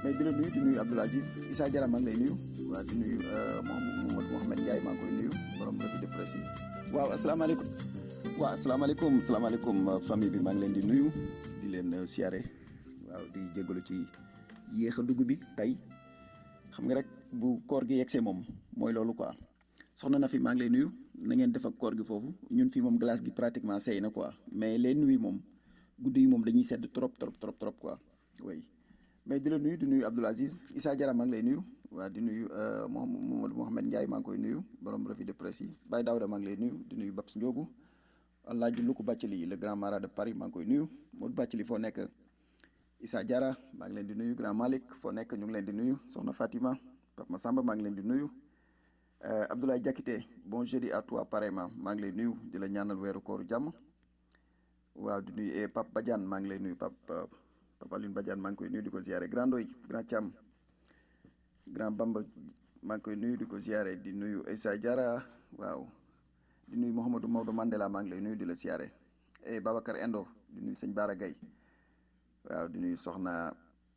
mais di la nuyu di nuyu Abdoul Aziz Issa Diarra maa ngi lay nuyu waaw di nuyu Mamadou Mouhamed Ndiaye maa ngi koy nuyu borom revue de presse yi waaw asalaamaaleykum waaw asalaamaaleykum asalaamaaleykum famille bi maa ngi leen di nuyu di leen siyaare waaw di jégalu ci yéex a dugg bi tey xam nga rek bu koor gi yegsee moom mooy loolu quoi soxna na fi maa ngi lay nuyu na ngeen def ak koor gi foofu ñun fii moom glace gi pratiquement sey na quoi mais les nuits moom guddi yi moom dañuy sedd trop trop trop trop quoi oui mais di la nuyu di nuyu Abdoul Aziz Issa Diarra maa ngi lay nuyu waa di nuyu Mamadou Mouhamed Ndiaye maa ngi koy nuyu borom revue de presse yi Baye Daouda maa ngi lay nuyu di nuyu Babs Ndiogu Alaaji Luku Bàccali le grand marat de Paris maa ngi koy nuyu Modou Bàccali foo nekk Issa Diarra maa ngi leen di nuyu grand Malick foo nekk ñu ngi leen di nuyu soxna Fatima Pape Massamba maa ngi leen di nuyu Abdoulaye Diakité bon jeudi à toi pareillement maa ngi lay nuyu di la ñaanal weeru kooru jàmm waaw di nuyu Pape Badiane maa ngi lay nuyu Pape Pape Aline Badiane maa ngi koy nuyu di ko ziare grand doy grand Thiam grand Bamba maa ngi koy nuyu di ko ziare di nuyu Issa Diarra waaw di nuyu Mouhamadou Maodo Mandela maa ngi lay nuyu di la ziare et Babacar Endo di nuyu sëñ Bara Gaye waaw di nuyu soxna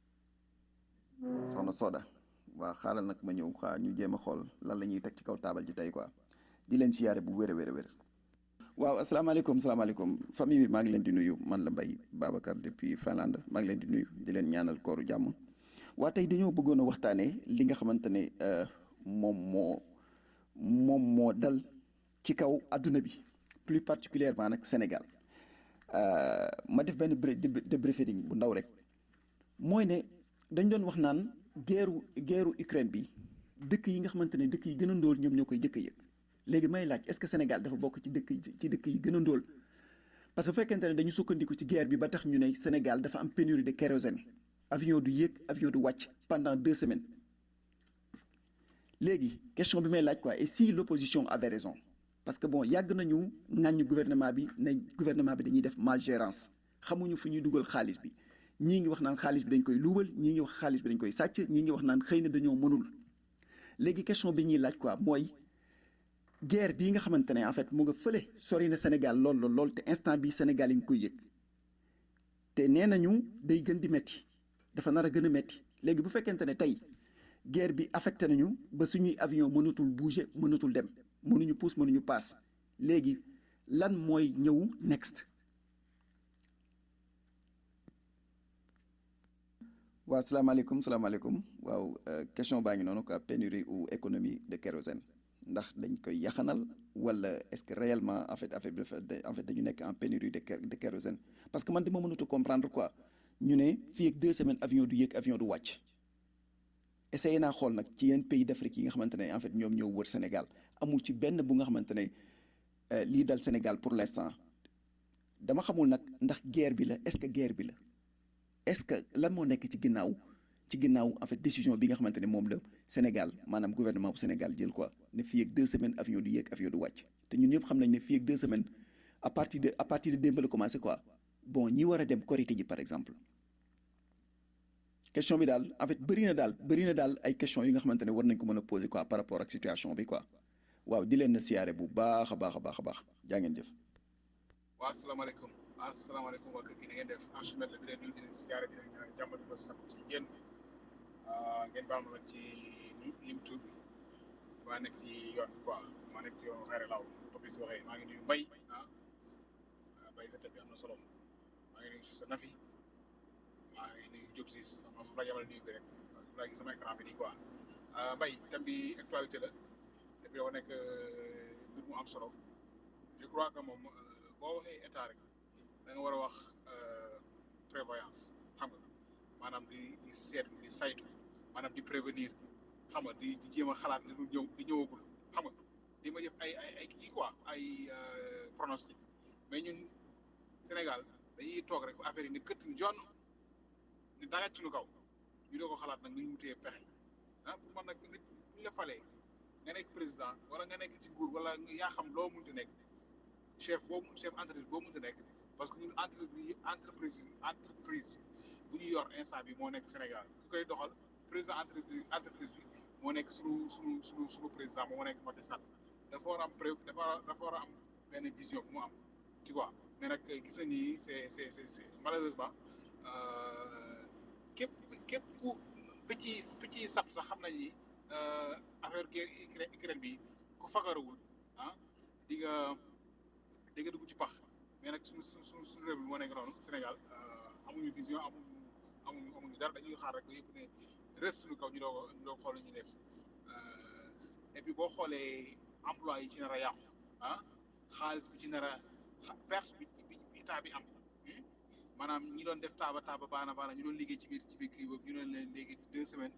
soxna Soda waaw xaaral nag ma ñëw xaa ñu jéem a xool lan la ñuy teg ci kaw taabal ji tey quoi di leen siyaare bu wér a wér a wér waaw asalaamaaleykum salaamaaleykum famille bi maa ngi leen di nuyu man la Mbaye Babacar depuis Finlande maa ngi leen di nuyu di leen ñaanal kooru jàmm waa tey dañoo bëggoon a waxtaanee li nga xamante ne moom moo moom moo dal ci kaw adduna bi plus particulièrement nag Sénégal ma def benn débriefing bu ndaw rek mooy ne dañ doon wax naan guerru guerru Ukraine bi dëkk yi nga xamante ne dëkk yi gën a ndóol ñoom ñoo koy jëkk a yëg léegi may laaj est-ce que Sénégal dafa bokk ci dëkk ci dëkk yi gën a ndóol parce que bu fekkente ne dañu sukkandiku ci guerre bi ba tax ñu ne Sénégal dafa am pénurie de kérosène avion du yéeg avion du wàcc pendant deux semaines léegi question bi may laaj quoi et si l'opposition avait raison parce que bon yàgg nañu ŋàññu gouvernement bi ne gouvernement bi dañuy def malgérance xamuñu fu ñuy dugal xaalis bi ñii ngi wax naan xaalis bi dañ koy luubal ñii ngi wax xaalis bi dañ koy sàcc ñii ngi wax naan xëy na dañoo mënul léegi question bi ñuy laaj quoi mooy guerre bii nga xamante ne en fait mu nga fële sori na Sénégal lool lool lool te instant bi Sénégal yi nga koy yëg te nee nañu day gën di metti dafa nar a gën a metti léegi bu fekkente ne tey guerre bi affecté nañu ba suñuy avion mënatul bouger mënatul dem mënuñu pousse mënuñu paas léegi lan mooy ñëw next waaw salaamaaleykum salaamaaleykum waaw question baa ngi noonu quoi pénurie ou économie de kérosène ndax dañ koy yaxanal wala est-ce que réellement en fait affaire bi dafa en fait dañu nekk en pénurie de de kérosène parce que man dama mënut a comprendre quoi ñu ne fii ak deux semaines avion du yéeg avion du wàcc essayé naa xool nag ci yeneen pays d'Afrique yi nga xamante ne en fait ñoom ñoo wër Sénégal amul ci benn bu nga xamante ne lii dal Sénégal pour l'instant dama xamul nag ndax guerre bi la est-ce que guerre bi la est-ce que lan moo nekk ci ginnaaw ci ginnaaw en fait décision bi nga xamante ne moom la Sénégal maanaam gouvernement bu Sénégal jël quoi ne fii ak deux semaines avion du yéeg avion du wàcc te ñun ñëpp xam nañ ne fii ak deux semaines à partir de à partir de démb la commencé quoi bon ñi war a dem Korité ji par exemple question bi daal en fait bëri na daal bëri na daal ay questions yi nga xamante ne war nañ ko mën a poser quoi par rapport ak situation bi quoi waaw di leen na siyaare bu baax a baax a baax a baax jaa ngeen jëf. waaw asalaamaaleykum asalaamaaleykum waa kër gi na ngeen def Archimède la di leen nuyu di leen siyaare di leen ñaan jàmm di ko sakku ci yéen ngeen baal ma nag ci lim tuub bi maa nekk ci yoon bi quoi maa nekk ci yoon xeere law topis waxee maa ngi nuyu mbay ah mbay sa tëb bi am na solo maa ngi nuyu si sa nafi maa ngi nuyu Diop siis ma foofu laa yamal nuyu bi rek foofu laa gis sama écran bi nii quoi mbay thème bi actualité la et puis dafa nekk mbir mu am solo je crois que moom boo waxee état rek da nga war a wax prévoyance xam nga maanaam di di seetlu di saytu maanaam di prévenir xam nga di di jéem a xalaat li lu ñëw di ñëwagul xam nga di ma def ay ay ay kii quoi ay pronostic mais ñun Sénégal dañuy toog rek ba affaire yi ne këtt ni jonn ni dagat suñu kaw ñu doo ko xalaat nag nu ñu wutee pexe ah pour man nag nit ñu la falee nga nekk président wala nga nekk ci nguur wala yaa xam loo munti nekk chef boobu chef entreprise boo munti nekk parce que ñun entreprise entreprise entreprise bu ñu yor instant bi moo nekk Sénégal ku koy doxal président entreprise entreprise bi moo nekk suñu suñu suñu suñu président moo nekk Macky Sall dafa war a am pré dafa dafa war a am benn vision bu mu am tu vois mais nag gis nañ ni c'est c'est c'est malheureusement képp képp ku picc yi picc yi sab sax xam nañ ni affaire guerre Ukraine bi ku fagarawul ah di nga di nga dugg ci pax mais nag suñu suñu suñu réew mi moo nekk noonu Sénégal amuñu vision amuñu amuñu amuñu dara dañuy xaar rek ba yëpp ne res suñu kaw ñu doog a ñu doog xool ñu def et puis boo xoolee emploi yi ci nar a yàqu ah xaalis bi ci nar a perte bi bi état bi am maanaam ñi doon def taaba taaba baana baana ñu doon liggéey ci biir ci biir kii boobu ñu doon leen léegi deux semaines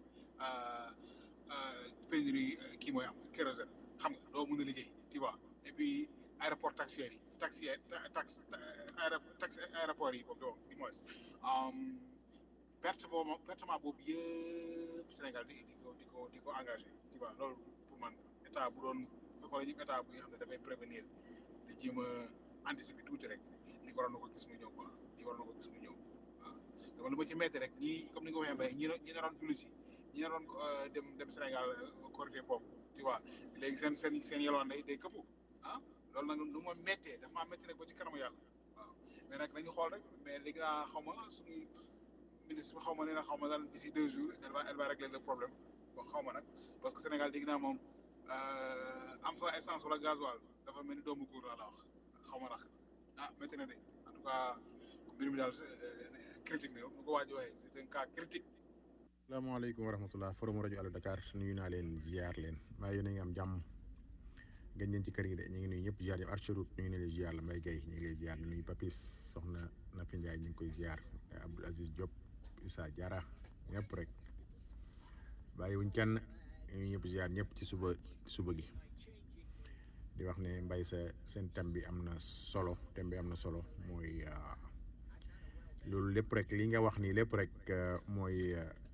pénurie kii mooy am kérosène xam nga doo mën a liggéey tu vois et puis aéroport taxier yi taxi tax taxi aéroport yi boobu doo du moins perte boobu pertement boobu yëpp Sénégal di di ko di ko di ko engagé tu vois loolu pour man état bu doon su xoolee ñu état bu nga xam ne dafay prévenir di jéem a anticiper tuuti rek li waroon na ko gis mu ñëw quoi li waroon na ko gis mu ñëw waaw dama lu ma ci metti rek ñii comme ni nga waxee mbay ñi ñi naroon julli si ñi naroon dem dem Sénégal korité foofu tu vois léegi seen seen seen yelwaan day day këppu ah loolu nag lu ma méttee dafa maa métti rek ba ci kanamu yàlla waaw mais nag nañu xool rek mais léegi naa xaw ma suñu ministre bi xaw ma nee na xaw ma daal d'ici deux jours elle va elle va régler le problème bon xaw ma nag parce que Sénégal dégg naa moom am fa essence wala gasoil dafa mel ni doomu góor laa la wax xaw ma nag ah métti na de en tout cas mbir mi daal critique na mu ko waaj waxee c'est un cas critique salaamaaleykum wa rahmatullah forum rajo Allo Dakar nuyu naa leen ziar leen maa yéen a ngi am jàmm gën leen ci kër gi de ñu ngi nuyu ñëpp ziar yi Archerut ñu ngi ne lay ziar la Mbaye Guèye ñu ngi lay ziar nuyu Papis soxna Nafi Ndiaye ñu ngi koy ziar Abdoul Aziz Diop Issa Diarra ñëpp rek bàyyiwuñ kenn ñu ñëpp ziar ñëpp ci suba suba gi di wax ne mbay sa seen thème bi am na solo thème bi am na solo mooy loolu lépp rek li nga wax nii lépp rek mooy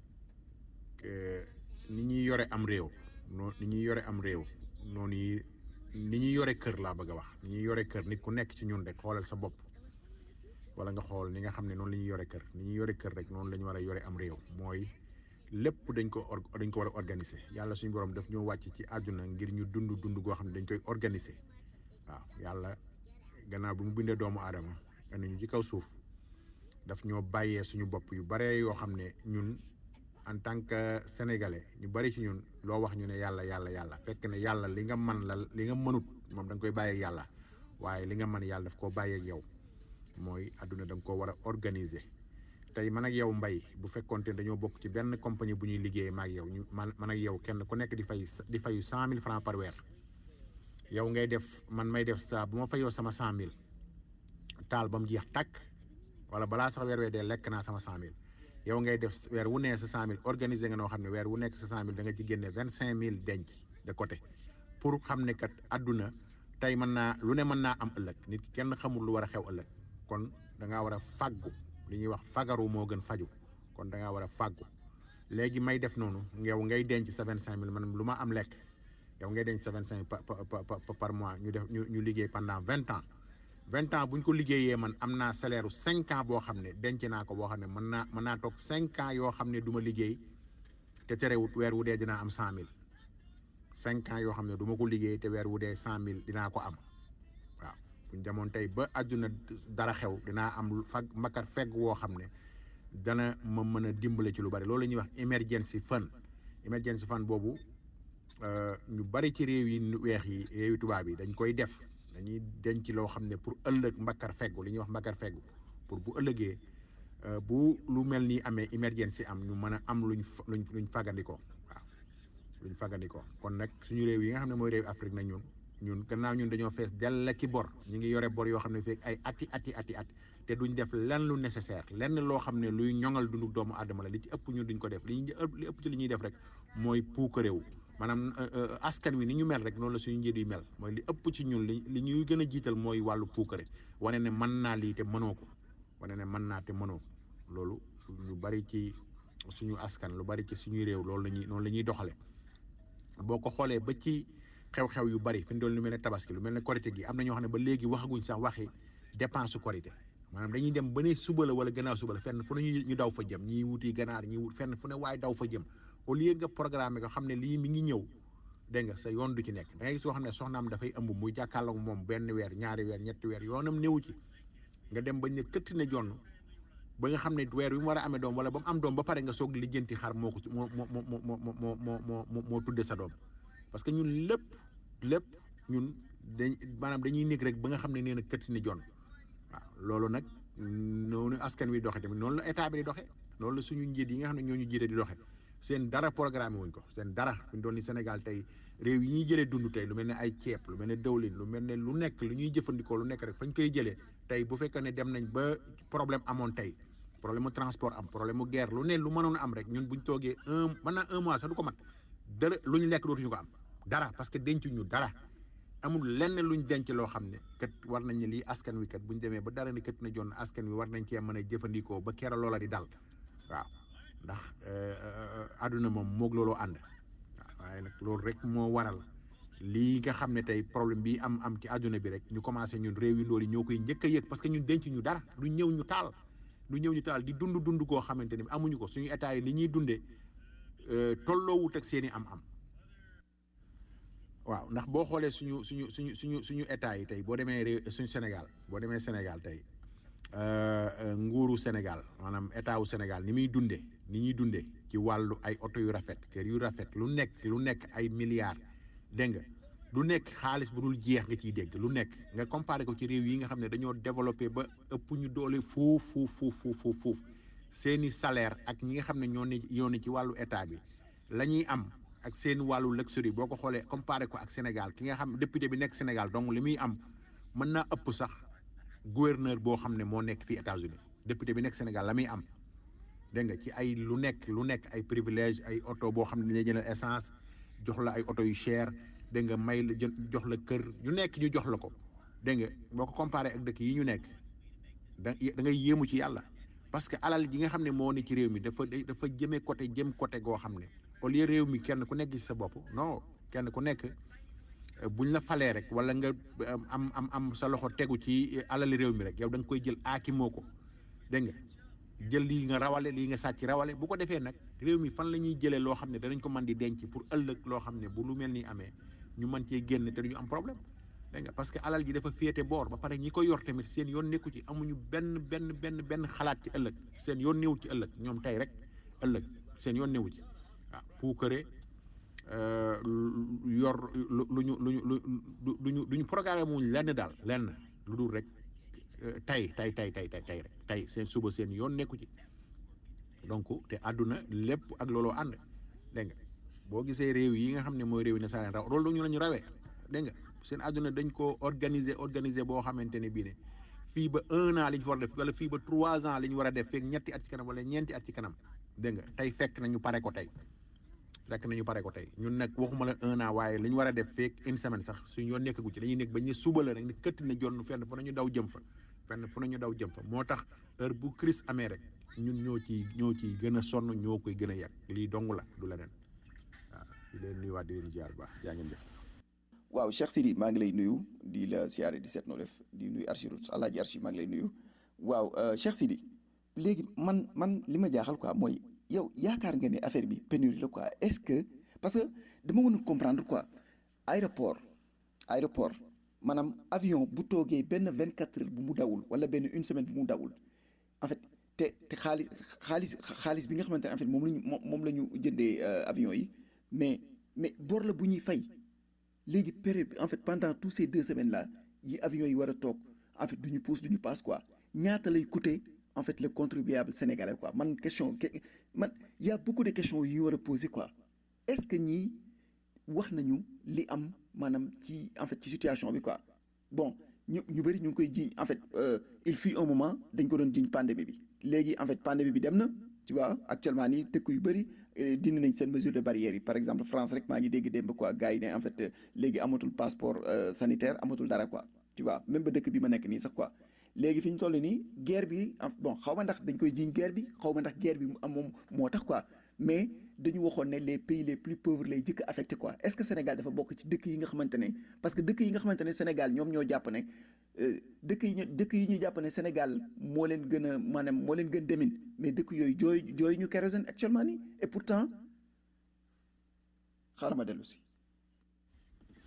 ni ñuy yore am réew noo ni ñuy yore am réew noonu yi ni ñuy yore kër laa bëgg a wax ni ñuy yore kër nit ku nekk ci ñun rek xoolal sa bopp wala nga xool ni nga xam ne noonu la ñuy yore kër ni ñuy yore kër rek noonu la ñu war a yore am réew mooy lépp dañ ko or dañ ko war a organiser yàlla suñu borom daf ñoo wàcc ci àdduna ngir ñu dund dund goo xam ne dañ koy organiser waaw yàlla gannaaw bi mu bindee doomu aadama indi ñu ci kaw suuf daf ñoo bàyyee suñu bopp yu bare yoo xam ne ñun en tant que sénégalais ñu bari ci ñun loo wax ñu ne yàlla yàlla yàlla fekk ne yàlla li nga man la li nga mënut moom da nga koy bàyyeeg yàlla waaye li nga mën yàlla daf koo bàyyeeg yow mooy àdduna da nga koo war a organiser tey man ak yow mbay bu fekkoonte dañoo bokk ci benn compagnie bu ñuy liggéey ma ak yow ñu man man ak yow kenn ku nekk di fay di fayu cent mille francs par weer yow ngay def man may def saa bu ma fayoo sama cent mille taal ba mu jeex tàkk wala balaa sax weer wee dee lekk naa sama cent mille yow ngay def weer wu nee sa cent mille organiser nga noo xam ne weer wu nekk sa cent mille da nga ci génne vingt cinq mille denc de côté pour xam ne kat àdduna tey mën naa lu ne mën naa am ëllëg nit ki kenn xamul lu war a xew ëllëg kon da ngaa war a fàggu li ñuy wax fagaru moo gën faju kon da ngaa war a fàggu léegi may def noonu yow ngay denc sa vingt cinq mille man lu ma am lekk yow ngay denc sa vingt cinq par mois ñu def ñu ñu liggéey pendant vingt ans vingt ans bu ñu ko liggéeyee man am naa salaire cinq ans boo xam ne denc naa ko boo xam ne mën naa mën naa toog cinq ans yoo xam ne du ma liggéey te terewut weer wu dee dinaa am cent mille cinq ans yoo xam ne du ma ko liggéey te weer wu dee cent mille dinaa ko am waaw bu ñu demoon tey ba àdduna dara xew dinaa am fag mbakkat fegg woo xam ne dana ma mën a dimbale ci lu bari loolu la ñuy wax emergency fund emergency fund boobu ñu bari ci réew yi weex yi réew yi tubaab yi dañ koy def dañuy denc loo xam ne pour ëllëg mbakkar feggu li ñuy wax mbakkar feggu pour bu ëllëgee bu lu mel ni amee emergency am ñu mën a am luñ luñ luñ fagandikoo waaw luñ fagandikoo kon nag suñu réew yi nga xam ne mooy réew Afrique nag ñun ñun gannaaw ñun dañoo fees dell ki bor ñu ngi yore bor yoo xam ne fekk ay ati ati ati at te duñ def lenn lu nécessaire lenn loo xam ne luy ñoŋal dundu doomu aadama la li ci ëpp ñun duñ ko def li ñu li ëpp ci li ñuy def rek mooy puukaréew maanaam askan wi ni ñu mel rek noonu la suñu njiit yi mel mooy li ëpp ci ñun li li ñuy gën a jiital mooy wàllu puukare wane ne mën naa lii te mënoo ko wane ne mën naa te mënoo loolu lu bari ci suñu askan lu bari ci suñuy réew loolu la ñuy noonu la ñuy doxale boo ko xoolee ba ci xew-xew yu bari fi mu doon lu mel ne tabaski lu mel ne korité gi am na ñoo xam ne ba léegi waxaguñ sax waxi dépense su korité maanaam dañuy dem ba ne suba la wala gannaaw suba la fenn fu ne ñu daw fa jëm ñii wuti ganaar ñii wut fenn fu ne waaye daw fa jëm au lieu nga programme ko xam ne lii mi ngi ñëw dégg nga sa yoon du ci nekk da ngay gis soo xam ne soxnaam dafay ëmb muy jàkkaarloog moom benn weer ñaari weer ñetti weer yoonam néewu ci nga dem bañ ne këtt ne jonn ba nga xam ne weer bi mu war a amee doom wala ba mu am doom ba pare nga soog lijjanti xar moo ko moo moo moo moo moo moo moo moo tudde sa doom parce que ñun lépp lépp ñun dañ maanaam dañuy nekk rek ba nga xam ne nee na kët ni jon waaw loolu nag noonu askan wi doxe tamit noonu la état bi di doxe loolu la suñu njiit yi nga xam ne ñoo ñu jiite di doxe seen dara programme wuñ ko seen dara fi ñu doon ni Sénégal tey réew yi ñuy jëlee dund tey lu mel ne ay ceeb lu mel ne dawlin lu mel ne lu nekk lu ñuy jëfandikoo lu nekk rek fañ koy jëlee tey bu fekkee ne dem nañ ba problème amoon tey problème mu transport am problème mu guerre lu ne lu mënoon am rek ñun buñ toogee un mën naa un mois sax du ko mat dara lu ñu lekk dootuñu ko am dara parce que dencuñu dara amul lenn luñ denc loo xam ne kat war nañ ne lii askan wi kat buñ demee ba dara ni kat na jonn askan wi war nañ cee mën a jëfandikoo ba keroog loola di dal waaw ndax àdduna moom moog looloo ànd waaw waaye nag loolu rek moo waral lii nga xam ne tey problème bi am am ci àdduna bi rek ñu commencé ñun réew yi loolu ñoo koy njëkk a yëg parce que ñun denc ñu dara du ñëw ñu taal du ñëw ñu taal di dund dund koo xamante ni amuñu ko suñu état yi li ñuy dundee tolloowut ak seen i am-am waaw ndax boo xoolee suñu suñu suñu suñu suñu état yi tey boo demee réew suñu Sénégal boo demee Sénégal tey nguuru Sénégal maanaam état wu Sénégal ni muy dundee ni ñuy dundee ci wàllu ay oto yu rafet kër yu rafet lu nekk lu nekk ay milliards dégg nga lu nekk xaalis bu dul jeex nga ciy dégg lu nekk nga comparé ko ci réew yi nga xam ne dañoo développé ba ëpp ñu doole fuuf fuuf fuuf fuuf fuuf seeni salaire ak ñi nga xam ne ñoo ne ñoo ne ci wàllu état bi la ñuy am ak seen wàllu luxury boo ko xoolee comparé ko ak Sénégal ki nga xam député bi nekk Sénégal donc li muy am mën naa ëpp sax gouverneur boo xam ne moo nekk fii États-Unis député bi nekk Sénégal la muy am dégg nga ci ay lu nekk lu nekk ay privilège ay oto boo xam ne dañuy jëndal essence jox la ay oto yu cher dégg nga may la jox la kër yu nekk ñu jox la ko dégg nga boo ko comparé ak dëkk yi ñu nekk da da ngay yéemu ci yàlla parce que alal ji nga xam ne moo ne ci réew mi dafa dafa jëmee côté jëm côté goo xam ne au lieu réew mi kenn ku nekk ci sa bopp non kenn ku nekk buñ la falee rek wala nga am am am sa loxo tegu ci alali réew mi rek yow da nga koy jël aakimoo ko dégg nga jël lii nga rawale lii nga sàcc rawale bu ko defee nag réew mi fan la ñuy jëlee loo xam ne danañ ko mën di denc pour ëllëg loo xam ne bu lu mel ni amee ñu mën cee génn te duñu am problème dégg nga parce que alal ji dafa féete boor ba pare ñi ko yor tamit seen yoon nekku ci amuñu benn benn benn benn xalaat ci ëllëg seen yoon néew ci ëllëg ñoom tey rek ëllëg seen yoon néewu ci waaw puukare yor lu lu ñu lu ñu lu luñu lu ñu programme wuñ lenn daal lenn lu dul rek tey tey tey tey tey tey rek tey seen suba seen yoon nekku ci donc te àdduna lépp ak looloo ànd dégg nga boo gisee réew yi nga xam ne mooy réew yi ne saa leen raw loolu ñu la ñu rawee dégg nga seen àdduna dañ ko organiser organiser boo xamante ne bii ne fii ba un an li ñu war a def wala fii ba trois ans li ñu war a def feeg ñetti at ci kanam wala ñeenti at ci kanam dégg nga tey fekk nañu pare ko tey fekk nañu pare ko tey ñun nag waxuma la un an waaye li ñu war a def feeg une semaine sax suñu yoon nekkagu ci dañuy nekk ba ñu suba la rek ne këtt na jonn fenn fu nañu daw jëm fa fenn fu nañu daw jëm fa moo tax heure bu crise amee rek ñun ñoo ciy ñoo ciy gën a sonn ñoo koy gën a yàq lii dong la du leneen waaw di leen nuyuwaat di leen ziar bu baax yaa ngeen jëf waaw Cheikh Sidi maa ngi lay nuyu di la siyaare di seet noo def di nuyu Archirut Alaaji Archi maa ngi lay nuyu waaw Cheikh Sidi léegi man man li ma jaaxal quoi mooy yow yaakaar nga ne affaire bi pénurie la quoi est-ce que parce que dama mënul comprendre quoi aéroport aéroport maanaam avion bu toogee benn vingt quatre heures bu mu dawul wala benn une semaine bu mu dawul en fait te te xaalis xaalis xaalis bi nga xamante ne en fait moom lañu moom la ñu jëndee avion yi mais mais bor la bu ñuy fay léegi période bi en fait pendant tous ces deux semaines là yi avions yi war a toog en fait du ñu pousse du ñu passe quoi ñaata lay coûter en fait le contribuable sénégalais quoi man question man y a beaucoup de questions yu ñu war a poser quoi est-ce que ñii wax nañu li am maanaam ci en fait ci situation bi quoi bon ñu ñu bëri ñu ngi koy jiiñ en fait il fut un moment dañ ko doon jiiñ pandémie bi léegi en fait pandémie bi dem na tu vois actuellement nii dëkk yu bëri dindi nañ seen mesure de barrière yi par exemple France rek maa ngi dégg démb quoi gars yi ne en fait léegi amatul passeport sanitaire amatul dara quoi tu vois même ba dëkk bi ma nekk nii sax quoi léegi fi ñu toll nii guerre bi bon xaw ma ndax dañ koy jiiñ guerre bi xaw ma ndax guerre bi am moom moo tax quoi mais dañu waxoon ne les pays les plus pauvres lay jëkk affecté quoi est-ce que Sénégal dafa bokk ci dëkk yi nga xamante ne parce que dëkk yi nga xamante ne Sénégal ñoom ñoo jàpp ne dëkk yi ñu dëkk yi ñu jàpp ne Sénégal moo leen gën a maanaam moo leen gën demin mais dëkk yooyu jooy jooy ñu kérosène actuellement nii et pourtant xaaral ma dellu si.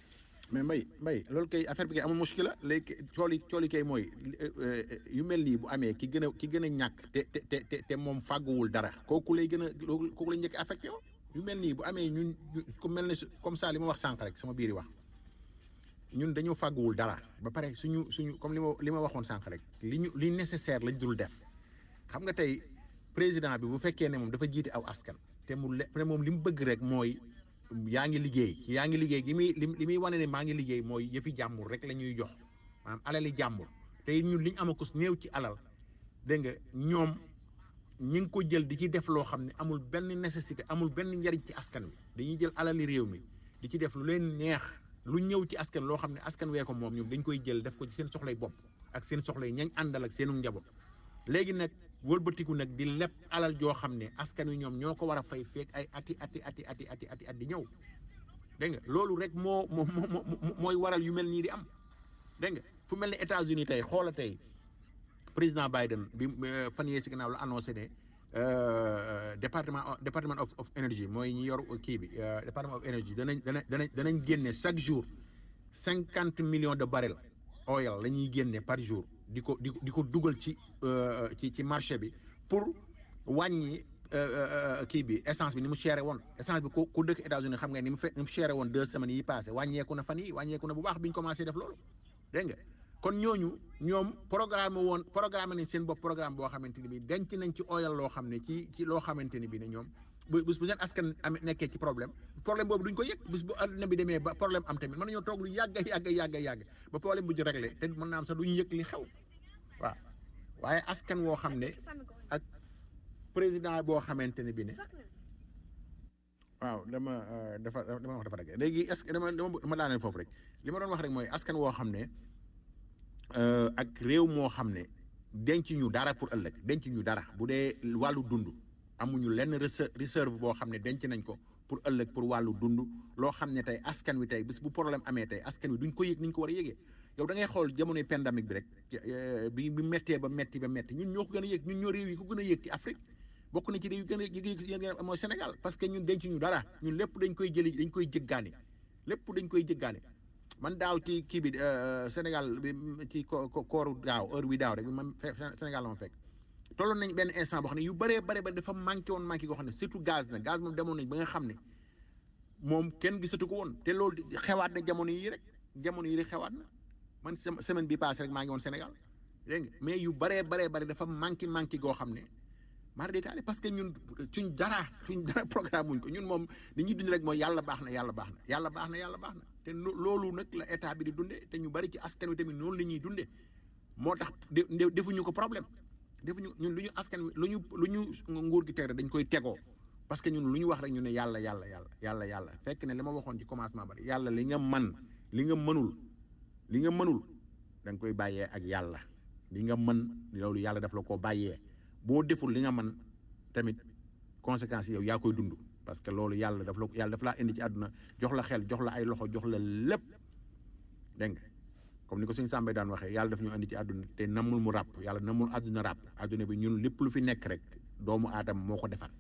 mais mbay mbay loolu kay affaire bi kay amul muskila léegi cooli cooli kay mooy yu mel nii bu amee ki gën a ki gën a ñàkk te te te te te moom fàgguwul dara kooku lay gën a kooku lay njëkk affecté yow yu mel nii bu amee ñun ku mel ne comme ça li ma wax sànq rek sama biir yi wax ñun dañoo fàgguwul dara ba pare suñu suñu comme li ma li ma waxoon sànq rek li ñu li nécessaire lañ dul def xam nga tey président bi bu fekkee ne moom dafa jiite aw askan te mu le te moom li mu bëgg rek mooy yaa ngi liggéey yaa ngi liggéey gi muy li muy wane ne maa ngi liggéey mooy yëfi jàmbur rek la ñuy jox maanaam alali jàmbur te ñun li ñu amakus néew ci alal dégg nga ñoom ñi ngi ko jël di ci def loo xam ne amul benn nécessité amul benn njariñ ci askan wi dañuy jël alali réew mi di ci def lu leen neex lu ñëw ci askan loo xam ne askan wee ko moom ñoom dañ koy jël def ko ci seen soxlay bopp ak seen soxlay ñañ àndal ak seenu njaboot léegi nag wëlbatiku nag di leb alal joo xam ne askan wi ñoom ñoo ko war a fay feek ay ati ati ati ati ati ati at di ñëw dégg nga loolu rek moo moo moo mooy waral yu mel nii di am dégg nga fu mel ne États-Unis tey xoola tey président Biden bi fan yee si gannaaw la annoncé ne département département of of energy mooy ñi yor kii bi département of energy danañ danañ danañ danañ génne chaque jour cinquante millions de barils oil la ñuy génne par jour di ko di di ko dugal ci ci ci marché bi pour wàññi kii bi essence bi ni mu chéré woon essence bi ku ku dëkk États-Unis xam nga ni mu fe ni mu chéré woon deux semaines yi passé wàññeeku na fan yi wàññeeku na bu baax bi ñu commencé def loolu dégg nga kon ñooñu ñoom programme woon programme nañ seen bopp programme boo xamante ni bi denc nañ ci oyal loo xam ne ci ci loo xamante ni bi ne ñoom bu bu seen askan am nekkee ci problème problème boobu duñ ko yëg bis bu àdduna bi demee ba problème am tamit mën nañoo toog lu yàgg yàgg yàgg yàgg ba problème bu ñu réglé te mën naa am sax duñu yëg li xew waaw waaye askan woo xam ne ak président boo xamante ne bi ne waaw dama dafa dama wax dafa rek léegi est-ce que dama dama daaneel foofu rek li ma doon wax rek mooy askan woo xam ne ak réew moo xam ne denc ñu dara pour ëllëg denc ñu dara bu dee wàllu dund amuñu lenn réserve boo xam ne denc nañ ko pour ëllëg pour wàllu dund loo xam ne tey askan wi tey bis bu problème amee tey askan wi duñ ko yëg ni ñu ko war a yëgee yow da ngay xool jamonoy pandémique bi rek bi bi méttee ba métti ba métti ñun ñoo ko gën a yëg ñun ñoo réew yi ko gën a yëg ci Afrique bokk na ci réew yi gën a yëg mooy Sénégal parce que ñun denc ñu dara ñun lépp dañ koy jëli dañ koy jëggaani lépp dañ koy jëggaani man daaw ci kii bi Sénégal bi ci kooru daaw heure bi daaw rek bi ma Sénégal la ma fekk tolloon nañ benn instant boo xam ne yu bëree bare ba dafa manqué woon manqué goo xam ne surtout gaz na gaz moom demoon nañ ba nga xam ne moom kenn gisatu ko woon te loolu xewaat na jamono yi rek jamono yi rek xewaat na man semaine bi passé rek maa ngi woon Sénégal dégg nga mais yu bëree baree bëri dafa manqué manqué goo xam ne mar détaillé parce que ñun suñ dara suñ dara programme muñ ko ñun moom li ñuy dund rek mooy yàlla baax na yàlla baax na yàlla baax na yàlla baax na te loolu nag la état bi di dundee te ñu bari ci askan wi tamit noonu la ñuy dundee moo tax defuñu ko problème defuñu ñun lu ñu askan wi lu ñu lu ñu nguur gi teg rek dañ koy tegoo parce que ñun lu ñu wax rek ñu ne yàlla yàlla yàlla yàlla yàlla fekk ne li ma waxoon ci commencement bari yàlla li nga man li nga mënul li nga mënul da nga koy bàyyee ak yàlla li nga mën loolu yàlla daf la koo bàyyee boo deful li nga mën tamit conséquences yow yaa koy dund parce que loolu yàlla daf la yàlla daf laa indi ci àdduna jox la xel jox la ay loxo jox la lépp dégg nga comme ni ko suñu sàmbay daan waxee yàlla daf ñu indi ci àdduna te namul mu ràpp yàlla namul àdduna ràpp àdduna bi ñun lépp lu fi nekk rek doomu aadama moo ko defar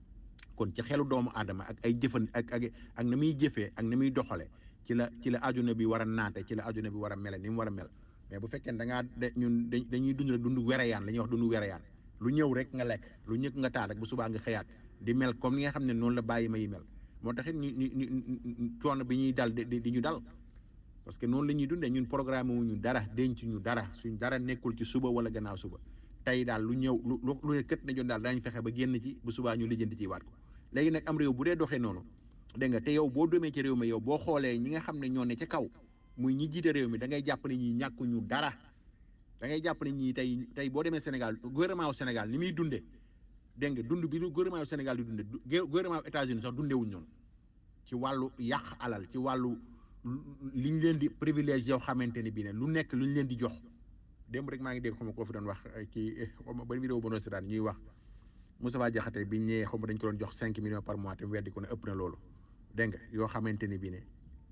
kon ci xelu doomu aadama ak ay jëfan ak ak ak na muy jëfee ak na muy doxale ci la ci la àdduna bi war a naate ci la àdduna bi war a mele ni mu war a mel mais bu fekkee da ngaa de ñun dañuy dund rek dund wereyaan la ñuy wax dund wereyaan lu ñëw rek nga lekk lu ñëkk nga taal rek bu subaa nga xëyaat di mel comme ni nga xam ne noonu la bàyyi ma yi mel moo tax it ñu ñu ñu coono bi ñuy dal di di ñu dal parce que noonu la ñuy dundee ñun programme wu ñu dara denc ñu dara suñ dara nekkul ci suba wala gannaaw suba tey daal lu ñëw lu lu ne kët na joon daal daañu fexe ba génn ci bu subaa ñu lijjanti ci waat ko léegi nag am réew bu dee doxee noonu dégg nga te yow boo demee ci réew mi yow boo xoolee ñi nga xam ne ñoo ne ca kaw muy ñi jiite réew mi da ngay jàpp ne ñi ñàkkuñu dara da ngay jàpp ne ñii tey tey boo demee Sénégal gouvernement wu Sénégal ni muy dundee dégg nga dund bi gouvernement wu Sénégal di dundee gouvernement wu États-Unis sax dundewuñ noonu ci wàllu yàq alal ci wàllu liñ leen di privilège yow xamante ne bii ne lu nekk luñ leen di jox démb rek maa ngi dégg xam nga koo fi doon wax ci xaw ma ban vidéo bu doon seetaan ñuy wax Moustapha Diakhaté bi ñëwee xaw ma dañ ko doon jox cinq millions par mois te mu weddi ko ne ëpp na loolu dégg nga yoo xamante ne bii ne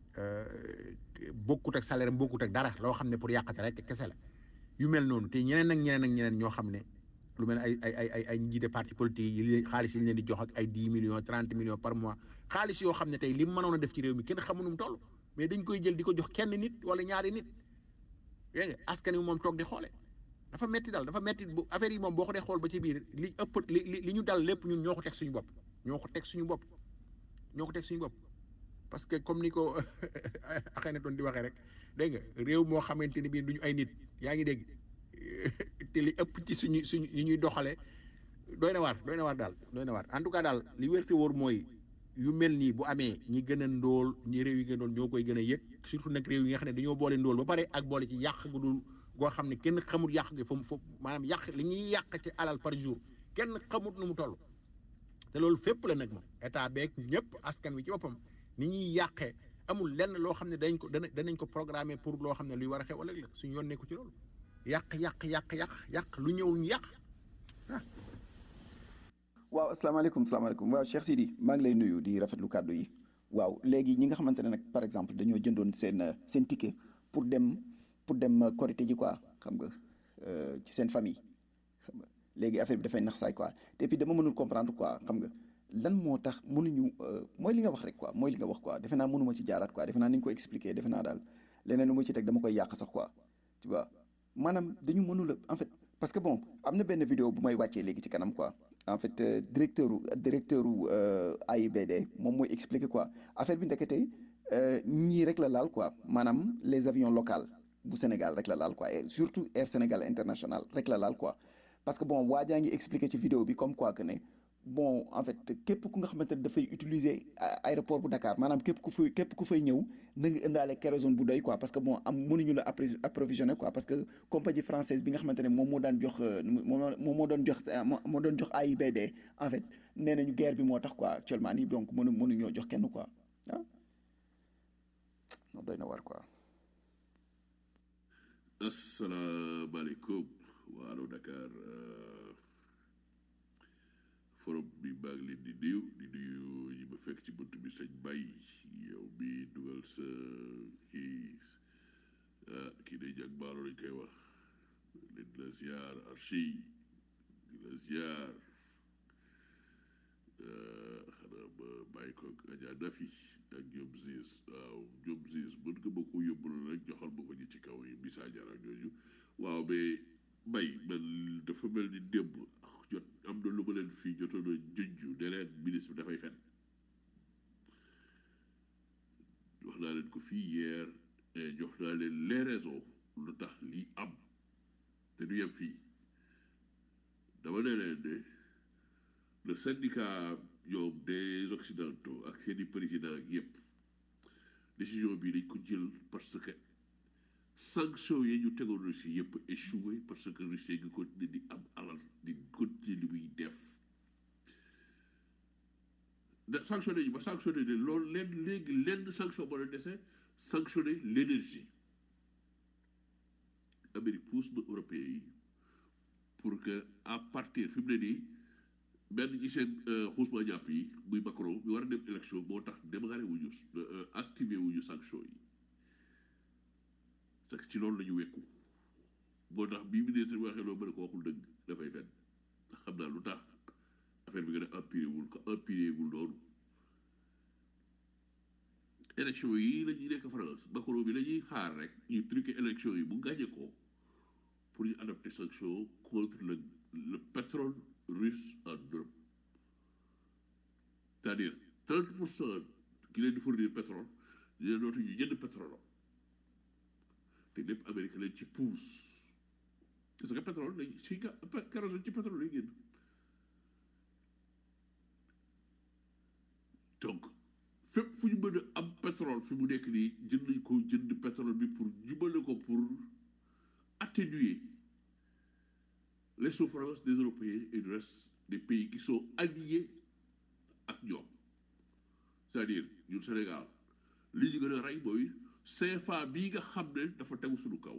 bokkut ak salaire bokkut ak dara loo xam ne pour yàqate rek kese la yu mel noonu te ñeneen ak ñeneen ak ñeneen ñoo xam ne lu mel ne ay ay ay ay ay njiite parti politique yi xaalis yi ñu leen di jox ak ay dix millions trente millions par mois xaalis yoo xam ne tey li mu mënoon a def ci réew mi kenn xamu nu mu toll mais dañ koy jël di ko jox kenn nit wala ñaari nit dégg nga askan wi moom toog di xoole dafa metti daal dafa metti bu affaire yi moom boo ko dee xool ba ci biir li ëpp li li li ñu dal lépp ñun ñoo ko teg suñu bopp ñoo ko teg suñu bopp ñoo ko teg suñu bopp parce que comme ni ko axee na doon di waxee rek dégg nga réew moo xamante ni bii duñu ay nit yaa ngi dégg te li ëpp ci suñu suñu yi ñuy doxale doy na waar doy na waar daal doy na waar en tout cas daal li wérte wóor mooy yu mel nii bu amee ñi gën a ndóol ñi réew yi gën a ndóol ñoo koy gën a yëg surtout nag réew yi nga xam ne dañoo boole ndóol ba pare ak boole ci yàq gu dul goo xam ne kenn xamul yàq gi fu mu fu maanaam yàq li ñuy yàq ci alal par jour kenn xamut nu mu toll te loolu fépp la nag moom état beeg ñëpp askan wi ci boppam ni ñuy yàqee amul lenn loo xam ne dañ ko dana danañ ko programmer pour loo xam ne luy war a xew ëllëg la suñu yoon nekku ci loolu yàq yàq yàq yàq yàq lu ñëw ñu yàq waaw asalaamaaleykum salaamaaleykum waaw Cheikh Sidi maa ngi lay nuyu di rafetlu kàddu yi waaw léegi ñi nga xamante ne nag par exemple dañoo jëndoon seen seen ticket pour dem pour dem korité ji quoi xam nga ci seen famille xam nga léegi affaire bi dafay nax saay quoi et puis dama mënul comprendre quoi xam nga lan moo tax mënuñu mooy li nga wax rek quoi mooy li nga wax quoi defe naa mënuma ci jaaraat quoi defe naa ni ñu ko expliquer defe naa daal leneen lu ma ci teg dama koy yàq sax quoi tu vois maanaam dañu mënul a en fait parce que bon am na benn vidéo bu may wàccee léegi ci kanam quoi en fait directeur u directeur u AIBD moom mooy expliquer quoi affaire bi ndekete ñii rek la laal quoi maanaam les avions locaux bu Sénégal rek la laal quoi et surtout Air Sénégal International rek la laal quoi parce que bon waa jaa ngi expliquer ci vidéo bi comme quoi que ne bon en fait képp ku nga xamante ne dafay utiliser aéroport bu Dakar maanaam képp ku fay képp ku fay ñëw na nga indaale kérosène bu doy quoi parce que bon am mënuñu la approvisionner quoi parce que compagnie française bi nga xamante ne moom moo daan jox moom moo doon jox moo doon jox AIBD en fait nee nañu guerre bi moo tax quoi actuellement nii donc mënu mënuñoo jox kenn quoi ah doy na war quoi. asalaamaaleykum waa Allo Dakar. forum bi maa ngi leen di nuyu di nuyu yi ma fekk ci bunt bi sëñ Bay yow bi dugal sa kii kii day jàng baalo lañ koy wax leen la ziar archi di la ziar xanaa ma bàyyi ko Adja Nafi ak ñoom Ziz waaw ñoom Ziz mën nga ma ko yóbbul rek joxal ma ko ñi ci kaw yi Missa Diarra ñooñu waaw mais Bay man dafa mel ni démb jot am na lu ma leen fii jotoon a junj ne leen ministre bi dafay fen wax naa leen ko fii hier jox naa leen les raisons lu tax lii am te du yem fii dama ne leen ne le syndicat ñoom des occidentaux ak seeni président yëpp décision bi dañ ko jël parce que sanction yi ñu tegoon Russie yëpp échoué parce que Russie ngi continuer di am alal di continuer li muy def da sanctionné ñu ba sanctionné ne loolu leen léegi lenn sanction moo leen dese sanctionné l'énergie Amérique pousse na européens yi pour que à partir fi mu ne nii benn ci seen xuusma jàpp yi muy Macron bi war a dem élection moo tax démarré wuñu activé wuñu sanction yi parce que ci loolu la ñu wekku moo tax bii ministre bi waxee loolu ma ne ko waxul dëgg dafay fen ndax xam naa lu tax affaire bi gën a empiré wul ko empiré wul noonu élection yi la ñuy nekk France Macron bi la ñuy xaar rek ñu truqué élection yi bu gagné ko pour ñu adopter sanction contre le le pétrole russe en Europe c'est-à-dire trente pour cent ki leen di fournir pétrole dina dootu ñu jënd pétrole te lépp Amérique leen ci pousse parce que pétrole lañ ci kérosène ci pétrole lay génn donc fépp fu ñu mën a am pétrole fi mu nekk nii jënd nañ ko jënd pétrole bi pour jubale ko pour atténuer les souffrances des Européens et du reste des pays qui sont alliés ak ñoom c'est-à-dire ñun Sénégal li ñu gën a rey mooy CFA bii nga xam ne dafa tegu suñu kaw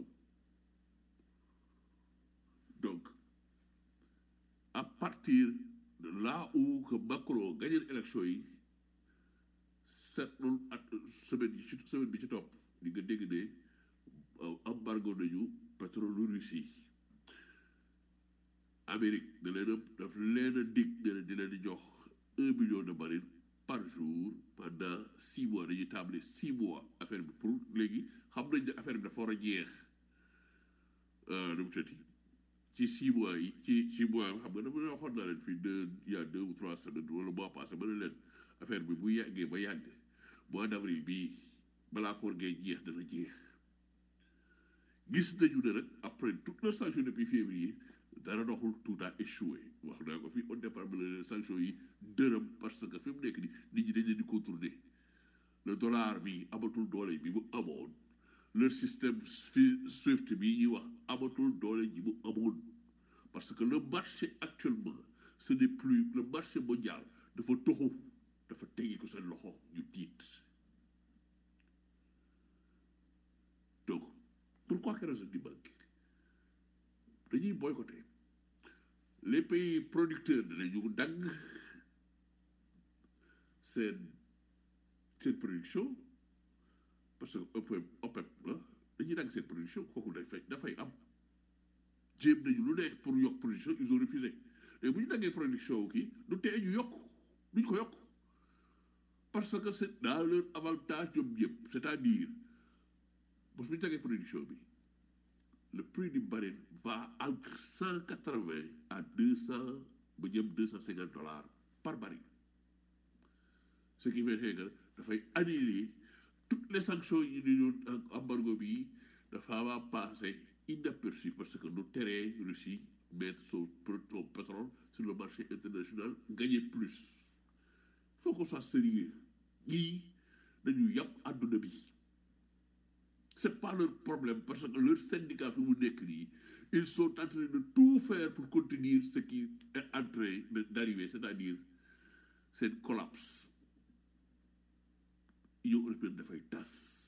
donc à partir de là où que Macron gagné élection yi seetlu at semaine yi ci semaine bi ci topp di nga dégg ne embargo nañu pétrole Russie Amérique da leen a daf leen a dig ne leen di leen di jox un million de baril par jour pendant six mois dañuy table six mois affaire bi pour léegi xam nañ ne affaire bi dafa war a jeex nu mu tëddi ci six mois yi ci six mois yi xam nga dama waxoon naa leen fii deux il y a deux ou trois semaines wala mois passé ma ne leen affaire bi bu yàggee ba yàgg mois d' avril bii balaa koor gee jeex dana jeex gis nañu ne nag après toute la sanction depuis février dara doxul tout a échoué wax naa ko fii au départ bi la sanction yi dërëm parce que fi mu nekk ni nit ñi dañ leen di contourner le dollar bi amatul doole bi mu amoon leur système swift bi ñuy wax amatul doole ji mu amoon parce que le marché actuellement ce n'est plus le marché mondial dafa toxu dafa tegi ko seen loxo ñu tiit donc pourquoi kérosène di manqué dañuy boycotté les pays producteurs danañu dagg seen seen production parce que OPEP OPEP la dañuy dagg seen production kooku day fay dafay am jéem nañu lu nekk pour yokk production ils ont refusé et bu ñu daggee production kii du tee ñu yokk duñ ko yokk parce que c'est dans leur avantage ñoom ñëpp c'est-à-dire bés bu ñu daggee production bi le prix du baril va entre cent quatre-vingts à deux cent ba jëm deux cent cinquante dollars par baril ce qui fait que dafay annuler toutes les sanctions yi ñu doon embargo bi dafa va passer inaperçu parce que nous teree Russie mettre son pétrole sur le marché international gagner plus il faut qu'on soit sérieux ñii dañu yàpp àdduna bi c'est pas leur problème parce que leur syndicat fi mu nekk nii ils sont en train de tout faire pour contenir ce qui est en train d'arriver c'est-à-dire seen collapse Union européenne dafay tas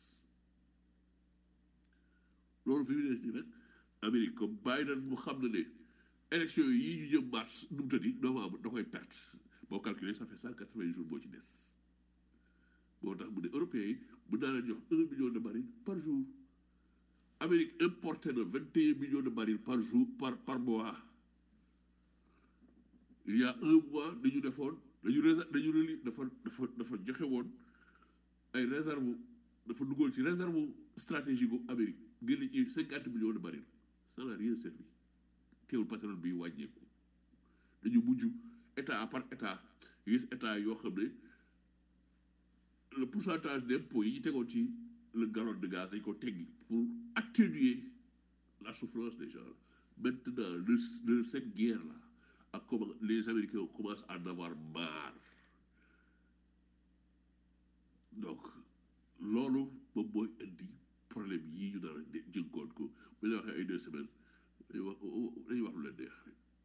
loolu fi mu nekk nii nag Amérique comme Biden mu xam na ne élection yi ñu jëm mars nu mu tëddi novembre da koy perte boo calculer ça fait cent quatre-vingts jours boo ci des moo tax mu ne européens yi mën naa leen jox un million de barils par jour Amérique importé na vingt et un millions de barils par jour par par mois il y a un mois dañu defoon dañu réser dañu reli dafa dafa dafa joxe woon ay réserve dafa duggoon ci réserve stratégique gu Amérique génn ci cinquante millions de barils ça n'a rien servi teewul pétrole bi wàññeeku dañu mujj état par état gis état yoo xam ne le pourcentage d'impôt yi ñu tegoon ci le gallon de gaz dañ ko teggi pour atténuer la souffrance des gens maintenant le, le cette guerre là ak comment les Américains commencent à en avoir marre donc loolu moom mooy indi problème yii ñu dara jënkoon ko bu ñu waxee ay deux semaines dañuy wax dañuy wax lu leen neex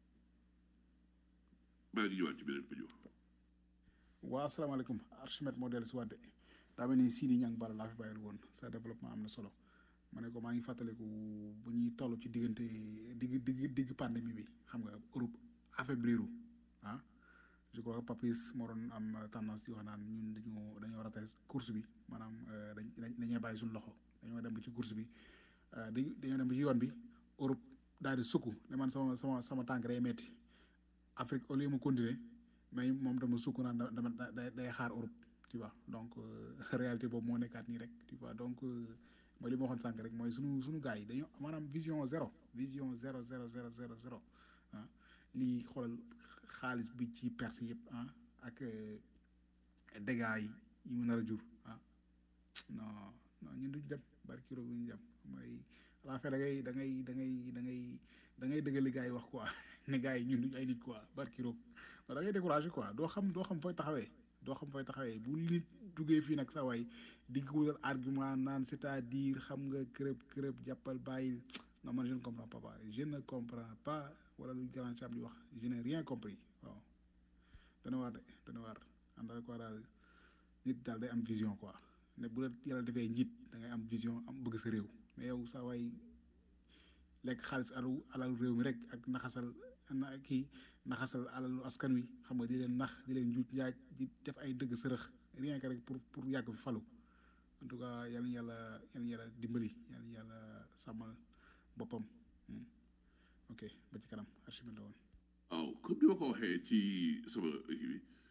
maa ngi ñëwaat ci beneen audio waa asalaamaaleykum Archimède moo dellu si waat de daa mel ni Sidi Niang Bala laa fi bàyyil woon sa développement am na solo ma ne ko maa ngi fàttaliku bu ñuy toll ci diggante digg digg digg pandémie bi xam nga Europe affaibliru ah je crois que Papis moo doon am tendance di wax naan ñun dañoo dañoo raté course bi maanaam dañ dañoo bàyyi suñu loxo dañoo dem ba ci course bi dañoo dem ba ci yoon bi Europe daal di sukk ne man sama sama sama tànk day metti Afrique au lieu mu continuer mais moom dama sukk naan dama day day xaar Europe tu vois donc réalité boobu moo nekkaat nii rek tu vois donc mooy li ma waxoon sànq rek mooy sunu sunu gars yi dañoo maanaam vision zéro vision zéro zéro zéro zéro zéro ah lii xoolal xaalis bi ci perte yëpp ah ak dégâts yi yi mu nar a jur ah non non ñun duñ dem barki roog duñ dem mooy à la fin da ngay da ngay da ngay da ngay da ngay dëggal li gars yi wax quoi ne gars yi ñun duñ ay nit quoi barki roog da ngay découragé quoi doo xam doo xam fooy taxawee doo xam fooy taxawee bu nit duggee fii nag sa waay di ko wutal argument naan c'est-à-dire xam nga kërëb kërëb jàppal bàyyil non man je ne comprends pas pas je ne comprends pas wala lu grand cham di wax je n'ai rien compris waaw dana waar de dana waar ànd ak quoi daal nit daal day am vision quoi ne bu la yàlla defee njiit da ngay am vision am bëgg sa réew mais yow sa waay lekk xaalis alalu alalu réew mi rek ak naxasal na kii naxasal alalu askan wi xam nga di leen nax di leen njuut njaaj di def ay dëgg sërëx rien que rek pour pour yàgg fi falu en tout cas yal na yàlla yal na yàlla dimbali yal na yàlla sàmmal boppam ok ba ci kanam Archimède la woon waaw comme ni ma ko waxee ci sama kii bi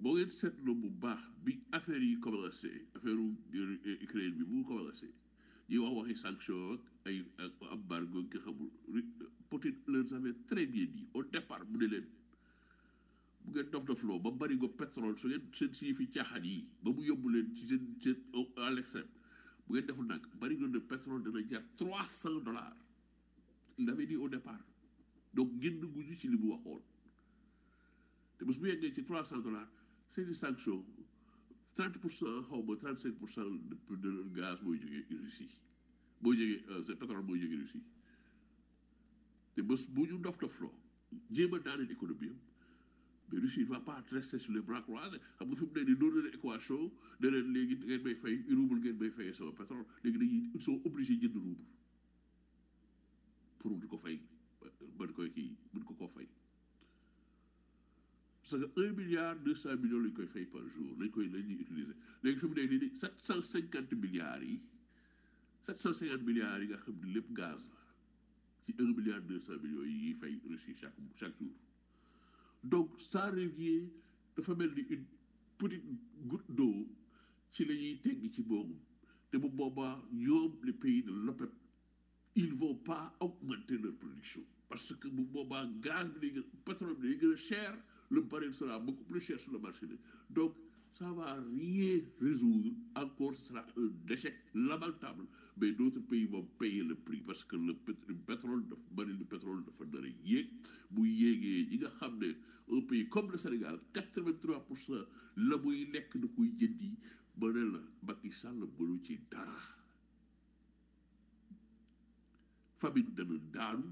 boo ngeen seetloo bu baax bi affaire yi commencé affaire Ukraine bi bu commencé ñuy wax waxi sanction ak ay embargo nga xamul Poutine leur avait très bien dit au départ mu ne leen bu ngeen dof dofloo ba bari go pétrole su ngeen seen si fi caaxaan yi ba mu yóbbu leen ci seen seen à l'extrême bu ngeen deful nag bari go de pétrole dana jar trois cent dollars il avait dit au départ donc génn guñu ci li mu waxoon te bés bu yeggee ci trois cent dollars c'est des sanctions trente pour cent xaw ma trente cinq pour cent de de gaz mooy jógee Russie boo jógee c'est pétrole mooy jógee Russie te bés bu ñu dof dofloo jéem a daaneel économie am mais Russie ne va pas rester sur les bras croisés xam nga fi mu ne nii doon na équation ne leen léegi ngeen may fay rouble ngeen may fayee sama pétrole léegi dañuy ils sont obligés jënd rouble pour di ko fay mën koy kii mën ko koo fay parce que un milliard deux cent millions lañ koy fay par jour lañ koy lañ ñuy utiliser léegi fi mu ne nii sept cent cinquante milliards yi sept cent cinquante milliards yi nga xam ne lépp gaz la ci un milliard deux cent millions yi ñuy fay Russie chaque chaque jour donc ça revient dafa mel ni une petite goutte d'eau ci la ñuy tegg ci boobu te bu boobaa ñoom les pays de l'OPEP ils vont pas augmenter leur production parce que bu boobaa gaz bi day gën pétrole bi day gën a cher le baril sera beaucoup plus cher sur le marché donc ça va rien résoudre encore ce sera un échec lamentable mais d'autres pays vont payer le prix parce que le pétrole dafa baril de pétrole dafa nar a yéeg bu yéegee ñi nga xam ne un pays comme le Sénégal quatre-vingt-trois pour cent la muy lekk da koy jëndi ba ne la Macky Sall mënu ci dara famine dana daanu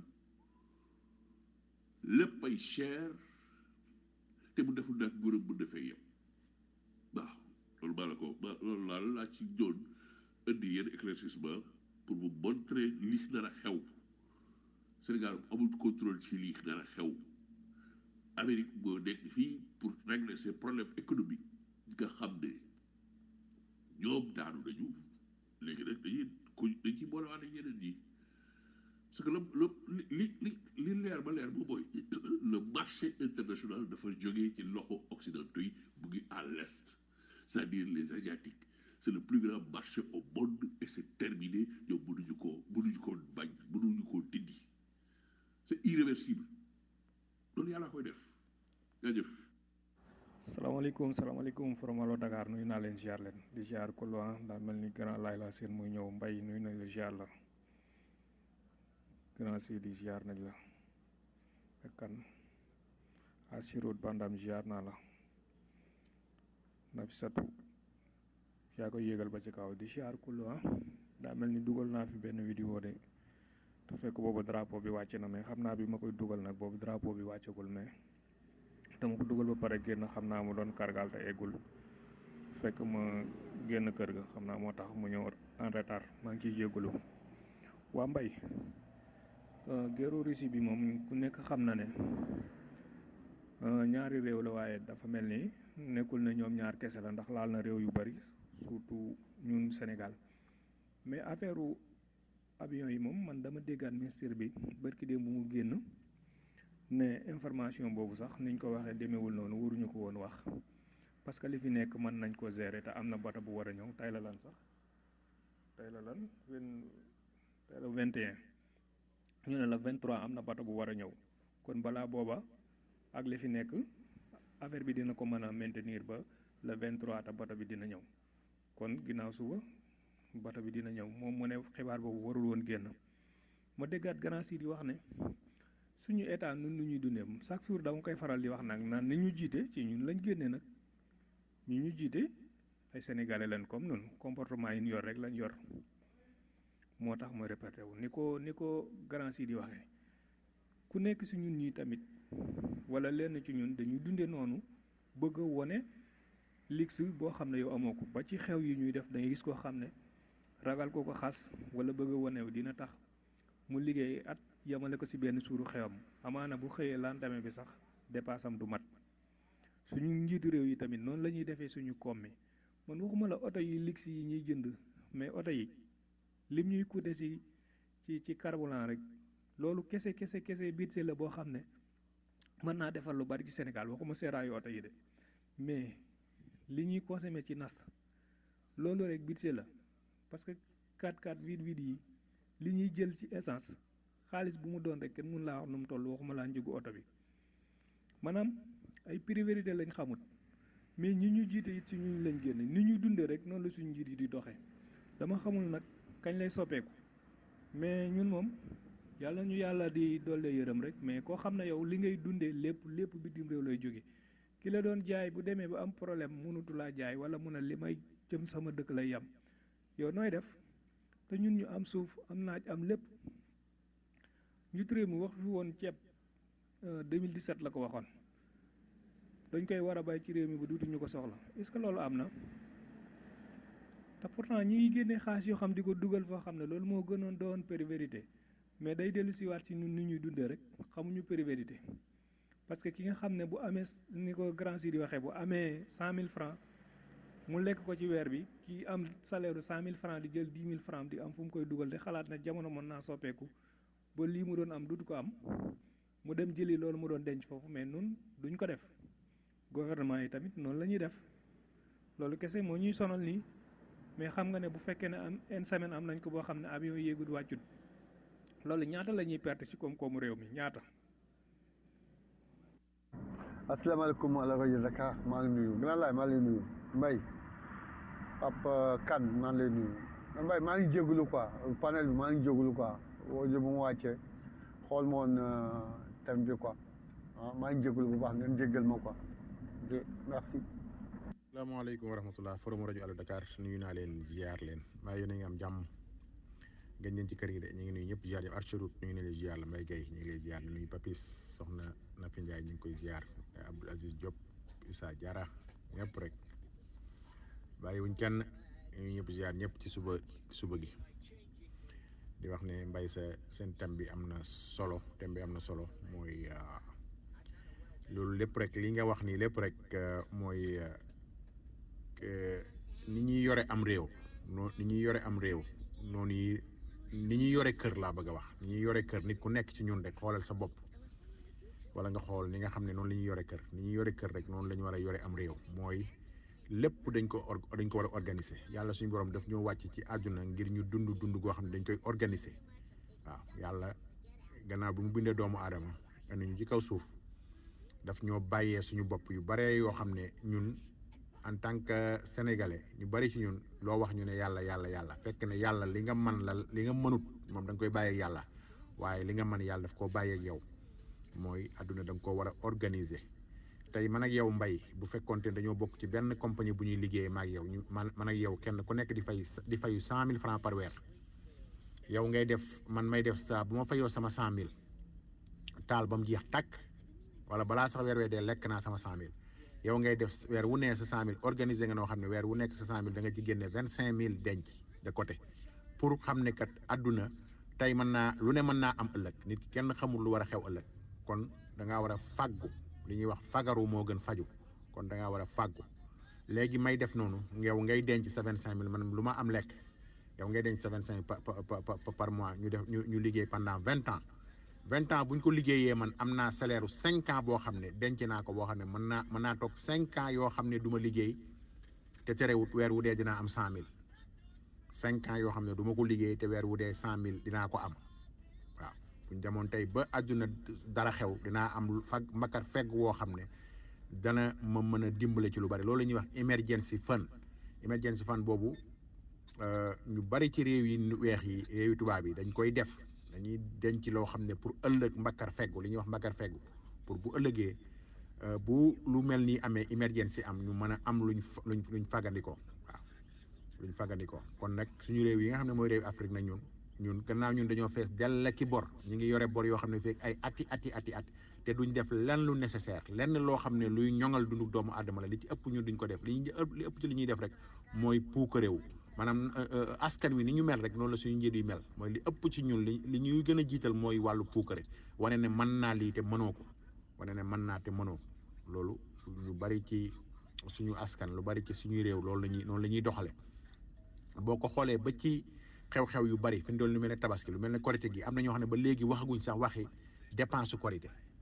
lépp ay cher te mu deful nag nguuram bu defee yem waaw loolu maa la ko ma loolu laa laa ci doon indi yenn éclaircissement pour vous montrer lii nar a xew Sénégal amul contrôle ci lii nar a xew Amérique moo nekk fii pour régler ses problèmes économiques nga xam ne ñoom daanu nañu léegi nag dañuy ko dañ ciy boolewaat ak ñeneen ñi parce que le li li li leer ba leer moom mooy le marché international dafa jógee ci loxo occidentaux yi mu ngi à l'est c'est-à-dire les asiatiques c'est le plus grand marché au monde et c'est terminé ñoom mënuñu koo mënuñu koo bañ mënuñu koo dindi c'est irréversible loolu yàlla koy def jaajëf salaamaaleykum salaamaaleykum foromalo Dakar nuyu naa leen ziar leen di ziar ko loin daa mel ni grand laay la seen muy ñëw mbay nuyu na la ziar la grand si di ziar nañ la ak kan asirut bandam ziar naa la Nafisatu yaa koy yéegal ba ci kaw di ziar ko loin daa mel ni dugal naa fi benn vidéo de te fekk boobu drapeau bi wàcc na mais xam naa bi ma koy dugal nag boobu drapeau bi wàccagul mais dama ko dugal ba pare génn xam naa mu doon kargal te eggul fekk ma génn kër ga xam naa moo tax mu ñëw en retard maa ngi ciy jégalu waa mbay guerre Russie bi moom ku nekk xam na ne ñaari réew la waaye dafa mel ni nekkul ne ñoom ñaar kese la ndax laal na réew yu bari surtout ñun Sénégal mais affaire avion yi moom man dama déggaat ministère bi barki démb bu mu génn ne information boobu sax niñ ko waxee demeewul noonu waruñu ko woon wax parce que li fi nekk mën nañ ko gérer te am na bata bu war a ñëw tey la lan sax tey la lan tey la 21 ñu ne la 23 am na bata bu war a ñëw kon balaa booba ak li fi nekk affaire bi dina ko mën a maintenir ba le 23 te bata bi dina ñëw kon ginnaaw suba bata bi dina ñëw moom mu ne xibaar boobu warul woon génn ma déggaat grand si di wax ne suñu état nun nu ñuy dundee chaque jour dama koy faral di wax nag naan ni ñu jiite ci ñun lañ génnee nag ñu ñu jiite ay sénégalais lañ comme nun comportement yi ñu yor rek lañ yor moo tax ma répété wu ni ko ni ko grand si di waxee ku nekk si ñun ñii tamit wala lenn ci ñun dañuy dunde noonu bëgg a wone lix boo xam ne yow amoo ko ba ci xew yi ñuy def dangay gis koo xam ne ragal ko ko xas wala bëgg a wone dina tax mu liggéey at yamale ko si benn suuru xewam amaana bu xëyee lendemain bi sax dépassam du mat suñu njiitu réew yi tamit noonu la ñuy defee suñu koom mi man waxuma la oto yi lix yi ñuy jënd mais oto yi lim ñuy coûter si ci ci carburant rek loolu kese kese kese biit la boo xam ne mën naa defal lu bari ci Sénégal waxuma seeraayu oto yi de mais li ñuy consommer ci nas loolu rek budget la parce que 4x4 vide vide yi li ñuy jël ci essence xaalis bu mu doon rek kenn mun laa wax nu mu toll waxuma laa njëgu oto bi maanaam ay priorité lañ xamut mais ñi ñu jiite it ci ñu lañ génn ni ñuy dundee rek noonu la suñu njiit yi di doxee dama xamul nag kañ lay soppeeku mais ñun moom yàlla ñu yàlla di doole yërëm rek mais koo xam ne yow li ngay dundee lépp lépp bitim réew lay jóge ki la doon jaay bu demee ba am problème mënutu laa jaay wala mun a li may jëm sama dëkk lay yam yow nooy def te ñun ñu am suuf am naaj am lépp njiitu réew mi wax fi woon ceeb 2017 la ko waxoon dañ koy war a bàyyi ci réew mi ba duutuñu ko soxla est-ce que loolu am na te pourtant ñi ngi génnee xaalis yoo xam di ko dugal foo xam ne loolu moo gënoon doon priorité mais day dellu siwaat si ñun ni ñuy dundee rek xamuñu priorité parce que ki nga xam ne bu amee ni ko grand si di waxee bu amee cent mille francs mu lekk ko ci weer bi ki am salaire u cent mille francs di jël dix mille francs di am fu mu koy dugal te xalaat ne jamono mën naa soppeeku ba lii mu doon am dutu ko am mu dem jëli loolu mu doon denc foofu mais nun duñ ko def gouvernement yi tamit noonu la ñuy def loolu kese moo ñuy sonal nii mais xam nga ne bu fekkee ne am une semaine am nañ ko boo xam ne avion yéegul wàccut loolu ñaata la ñuy perte ci koom-koomu réew mi ñaata. asalaamaaleykum ala rajo Dakar maa ngi nuyu grand laay maa ngi lay nuyu Mbaye Papa Kane maa ngi lay nuyu Mbaye maa ngi jégalu quoi panel bi maa ngi jégalu quoi woo bu mu wàccee xool ma woon thème bi quoi ah maa ngi jégalu bu baax ngeen jéggal ma quoi ok merci. salaamaaleykum wa rahmatullah forum rajo Allo Dakar nuyu naa leen ziar leen maa yéen a ngi am jàmm ngeen ñeen ci kër gi de ñu ngi nuyu ñëpp ziar yi Archerut ñu ngi leen di ziar la Mbaye Guèye ñu ngi lay ziar di nuyu Papis soxna Nafi Ndiaye ñu ngi koy ziar Abdoul Aziz Diop Issa Diarra ñëpp rek bàyyi wuñ kenn ñu ñëpp ziar ñëpp ci suba suba gi di wax ne Mbaye sa seen thème bi am na solo thème bi am na solo mooy loolu lépp rek li nga wax nii lépp rek mooy ni ñuy yore am réew noo ni ñuy yore am réew noonu yi ni ñuy yore kër laa bëgg a wax ni ñuy yore kër nit ku nekk ci ñun rek xoolal sa bopp wala nga xool ni nga xam ne noonu la ñuy yore kër ni ñuy yore kër rek noonu la ñu war a yore am réew mooy lépp dañ ko dañ ko war a organiser yàlla suñu borom daf ñoo wàcc ci àdduna ngir ñu dund dund goo xam ne dañ koy organiser waaw yàlla gannaaw bi mu bindee doomu aadama indi ñu ci kaw suuf daf ñoo bàyyee suñu bopp yu bare yoo xam ne ñun en tant que sénégalais ñu bari ci ñun loo wax ñu ne yàlla yàlla yàlla fekk ne yàlla li nga man la li nga mënut moom da nga koy bàyyeeg yàlla waaye li nga mën yàlla daf koo bàyyeeg yow mooy àdduna da nga koo war a organiser tey man ak yow mbay bu fekkoonte ne dañoo bokk ci benn compagnie bu ñuy liggéeyee ma ak yow ñu man man ak yow kenn ku nekk di fay di fayu cent mille francs par weer yow ngay def man may def saa bu ma fayoo sama cent mille taal ba mu jeex tàkk wala balaa sax weer wee dee lekk naa sama cent mille yow ngay def weer wu nee sa cent mille organiser nga noo xam ne weer wu nekk sa cent mille da nga ci génne vingt cinq mille denc de côté pour xam ne kat àdduna tey mën naa lu ne mën naa am ëllëg nit ki kenn xamul lu war a xew ëllëg kon da ngaa war a fàggu li ñuy wax fagaru moo gën faju kon da ngaa war a fàggu léegi may def noonu yow ngay denc sa vingt cinq mille man lu ma am lekk yow ngay denc sa vingt cinq par mois ñu def ñu ñu liggéey pendant vingt ans vingt ans bu ñu ko liggéeyee man am naa salaire u cinq ans boo xam ne denc naa ko boo xam ne mën naa mën naa toog cinq ans yoo xam ne du ma liggéey te terewut weer wu dee dinaa am cent mille cinq ans yoo xam ne du ma ko liggéey te weer wu dee cent mille dinaa ko am waaw bu ñu demoon tey ba àdduna dara xew dinaa am fag makar fegg woo xam ne dana ma mën a dimbale ci lu bari loolu la ñuy wax emergency fund emergency fund boobu ñu bari ci réew yi weex yi réew yi tubaab yi dañ koy def dañuy denc loo xam ne pour ëllëg mbakkar feggu li ñuy wax mbakkar feggu pour bu ëllëgee bu lu mel ni amee emergency am ñu mën a am luñ luñ luñ fagandikoo waaw luñ fagandikoo kon nag suñu réew yi nga xam ne mooy réew Afrique nag ñun ñun gannaaw ñun dañoo fees dell ki bor ñu ngi yore bor yoo xam ne fekk ay ati ati ati at te duñ def lenn lu nécessaire lenn loo xam ne luy ñoŋal dundu doomu aadama la li ci ëpp ñun duñ ko def li ñu li ëpp ci li ñuy def rek mooy puuka réew maanaam askan wi ni ñu mel rek noonu la suñu njiit yi mel mooy li ëpp ci ñun li li ñuy gën a jiital mooy wàllu puukare wane ne mën naa lii te mënoo ko wane ne mën naa te mënoo loolu ñu bari ci suñu askan lu bari ci suñuy réew loolu la ñuy noonu la ñuy doxale boo ko xoolee ba ci xew-xew yu bari fi mu doon lu mel ne tabaski lu mel ne korité gi am na ñoo xam ne ba léegi waxaguñ sax waxi dépense su korité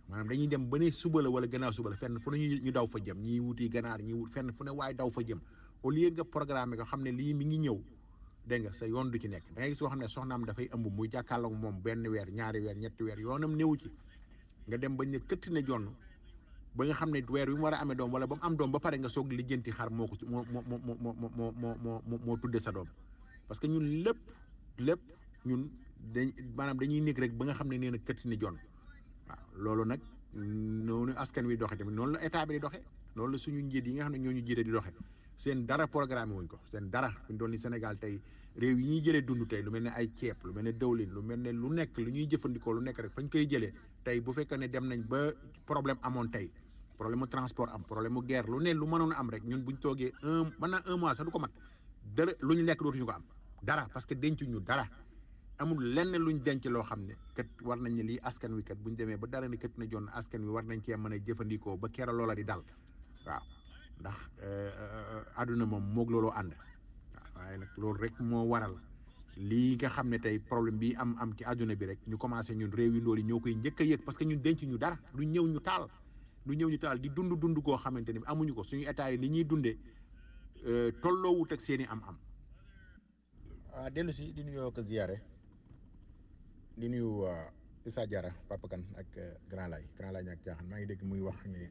maanaam dañuy dem ba ne suba la wala gannaaw suba la fenn fu ne ñu ñu daw fa jëm ñii wuti ganaar ñii wut fenn fu ne waaye daw fa jëm au lieu nga programme ko xam ne lii mi ngi ñëw dégg nga sa yoon du ci nekk da ngay gis soo xam ne soxnaam dafay ëmb muy jàkkaarloog moom benn weer ñaari weer ñetti weer yoonam néewu ci nga dem bañ ne këtt ne jonn ba nga xam ne weer wi mu war a amee doom wala ba mu am doom ba pare nga soog lijjanti xar moo ko ci moo moo moo moo moo moo moo moo moo tudde sa doom parce que ñun lépp lépp ñun dañ maanaam dañuy nekk rek ba nga xam ne nee na këtt ne jonn waaw loolu nag noonu askan wi doxe tamit noonu la état bi di doxe loolu la suñu njiit yi nga xam ne ñoo ñu jiite di doxe seen dara programme wuñ ko seen dara fi mu doon ni Sénégal tey réew yi ñuy jëlee dund tey lu mel ne ay ceeb lu mel ne dawlin lu mel ne lu nekk lu ñuy jëfandikoo lu nekk rek fañ koy jëlee tey bu fekkee ne dem nañ ba problème amoon tey problème mu transport am problème mu guerre lu ne lu mënoon a am rek ñun buñ toogee un mën naa un mois sax du ko mat dara lu ñu lekk dootuñu ko am dara parce que dencuñu dara amul lenn luñ denc loo xam ne kat war nañ ne lii askan wi kat buñ demee ba dara ni kat na jonn askan wi war nañ cee mën a jëfandikoo ba kera loola di dal waaw ndax àdduna moom moog looloo ànd waaw waaye nag loolu rek moo waral lii nga xam ne tey problème bi am am ci àdduna bi rek ñu commencé ñun réew yu ndóol yi ñoo koy njëkk a yëg parce que ñun denc ñu dara lu ñëw ñu taal lu ñëw ñu taal di dund dund koo xamante ni amuñu ko suñu état yi li ñuy dundee tolloowut ak seen i am-am. waaw dellu si di nuyoo ko ziyaare di nuyu Issa Diarra Papa Kane ak Grand Laye Grand Laye ñàkk jaaxan maa ngi dégg muy wax ne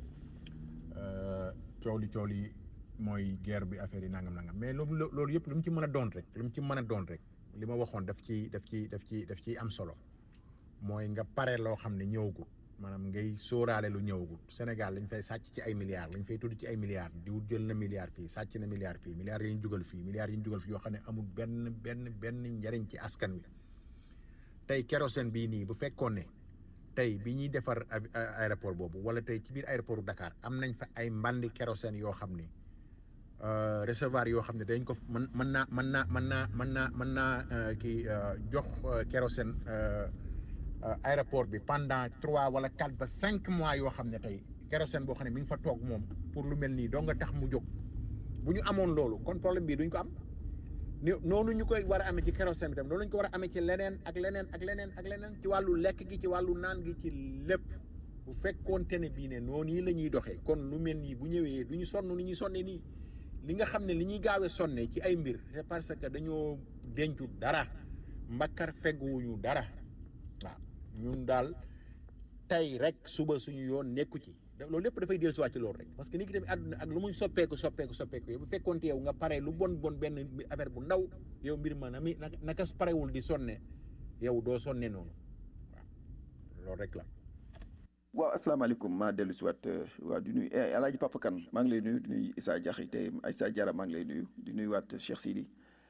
coow li coow li mooy guerre bi affaire yi nangam nangam mais loolu loolu yëpp lu mu ci mën a doon rek lu mu ci mën a doon rek li ma waxoon daf ci daf ci daf ci daf ciy am solo mooy nga pare loo xam ne ñëwagul maanaam ngay sóoraale lu ñëwagul Sénégal lañ fay sàcc ci ay milliards lañ fay tudd ci ay milliards di wut jël na milliards fii sàcc na milliards fii milliards yi ñu jugal fii milliards yi ñu jugal fii yoo xam ne amul benn benn benn njariñ ci askan wi tey kérosène bii nii bu fekkoon ne tey bi ñuy defar aéroport boobu wala tey ci biir aéroport Dakar am nañ fa ay mbandi kérosène yoo xam ne réservoir yoo xam ne dañ ko mën mën naa mën naa mën naa mën naa mën naa kii jox kérosène aéroport bi pendant trois wala quatre ba cinq mois yoo xam ne tey kérosène boo xam ne mi ngi fa toog moom pour lu mel nii doo nga tax mu jóg bu ñu amoon loolu kon problème bii duñ ko am ni noonu ñu koy war a amee ci kérosène bi tam noonu ñu ko war a amee ci leneen ak leneen ak leneen ak leneen ci wàllu lekk gi ci wàllu naan gi ci lépp bu fekkoonte ne bii ne noonu yi la ñuy doxee kon lu mel nii bu ñëwee du ñu sonn ni ñuy sonne nii li nga xam ne li ñuy gaawee sonne ci ay mbir c'est parce que dañoo dencu dara mbakkar fegguwuñu dara waaw ñun daal tey rek suba suñu yoon nekku ci loolu lépp dafay dellu siwaat ci loolu rek parce que nit ki tamit àdduna ak lu muy soppeeku soppeeku soppeeku yow bu fekkoonte yow nga pare lu bon bon benn affaire bu ndaw yow mbir ma na mi naka parewul di sonne yow doo sonne noonu waaw loolu rek la waaw asalaamaaleykum maa dellu si waat waa di nuyu El Hadj Papa Kane maa ngi lay nuyu di nuyu Issa Diakhaté Issa Diarra maa ngi lay nuyu di nuyu waat Cheikh Sidi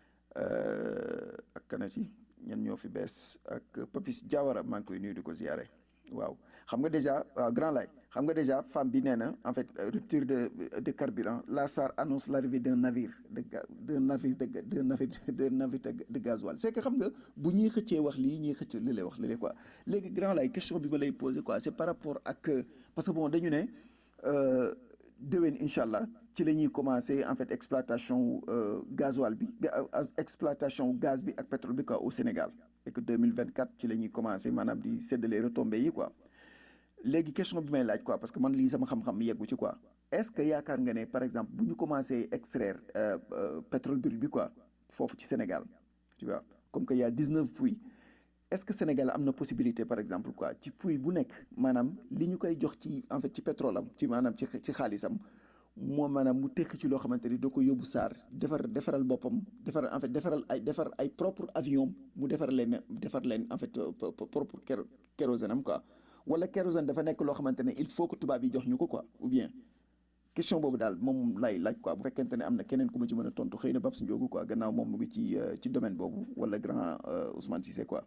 ak kanati ñen ñoo fi bees ak Papis Diawara maa ngi koy nuyu di ko ziare waaw xam nga déjà Grand Laye xam nga déjà femme bi nee na en fait rupture de de carburant la SAR annonce l'arrivée d'un navire de d'un navire de d'un navire d'un navire de gasoil c'est que xam nga bu ñuy xëccee wax lii ñuy xëcc li lay wax li lay quoi léegi Grand Laye question bi ma lay poser quoi c'est par rapport ak parce que bon dañu ne déwén incha allah ci la ñuy commencer en fait exploitation gasoil bi exploitation gaz bi ak pétrole bi quoi au Sénégal et que 2024 ci la ñuy commencer maanaam di séddale retombées yi quoi léegi question bi may laaj quoi parce que man lii sama xam-xam yeggu ci quoi est-ce que yaakaar nga ne par exemple bu ñu commencer extraire pétrole brut bi quoi foofu ci Sénégal tu vois comme que y a 19 puits est-ce que Sénégal am na possibilité par exemple quoi ci puits bu nekk maanaam li ñu koy jox ci en fait ci pétrole am ci maanaam ci ci xaalisam moo maanaam mu tekki ci loo xamante ni da ko yóbbu saar defar defaral boppam defar en fait defaral ay defar ay propre avion mu defar leen defar leen en fait propre kérosène am quoi wala kérosène dafa nekk loo xamante ne il faut que tubaab yi jox ñu ko quoi ou bien question boobu daal moom lay laaj quoi bu fekkente ne am na keneen ku ma ci mën a tontu xëy na Babs Ndiogou quoi gannaaw moom mu ngi ci ci domaine boobu wala grand Ousmane Cissé quoi.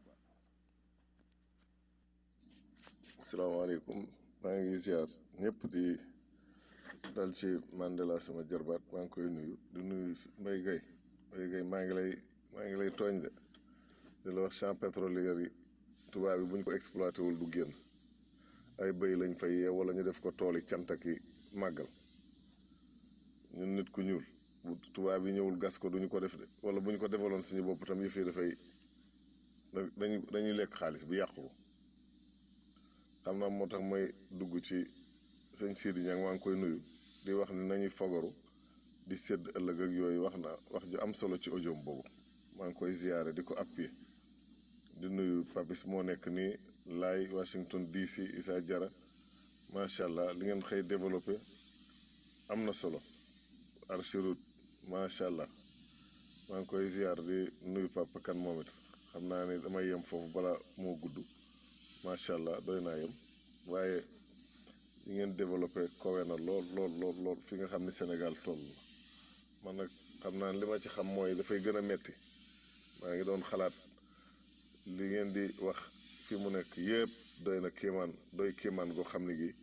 asalaamaaleykum maa ngi ziar ñëpp di dal ci Mandela sama jarbaat maa ngi koy nuyu di nuyu Mbaye Gueye Mbaye Gueye maa ngi lay maa ngi lay tooñ de di la wax champ pétrolier yi tubaab yi bu ñu ko exploité wul du génn ay bëy lañ fay yee wala ñu def ko tooli cantaki màggal ñun nit ku ñuul bu tubaab yi ñëwul gas ko duñu ko def de wala bu ñu ko defaloon suñu bopp tam yëf yi dafay dañuy dañuy lekk xaalis bi yàqu ko xam naa moo tax may dugg ci sëñ Sidi Niang maa ngi koy nuyu di wax ni nañuy fagaru di sédd ëllëg ak yooyu wax na wax ju am solo ci audio boobu maa ngi koy ziyaare di ko appuyer di nuyu Papis moo nekk nii laay Washington DC Issa Jara macha allah li ngeen xëy développé am na solo Archirut macha allah maa ngi koy ziar di nuyu Papa Kan moom it xam naa ne damay yem foofu bala moo gudd macha allah doy naa yem waaye li ngeen développé kowe na lool lool lool lool fi nga xam ne Sénégal toll la man nag xam naa li ma ci xam mooy dafay gën a metti maa ngi doon xalaat li ngeen di wax fi mu nekk yëpp doy na kéemaan doy kéemaan goo xam ne gi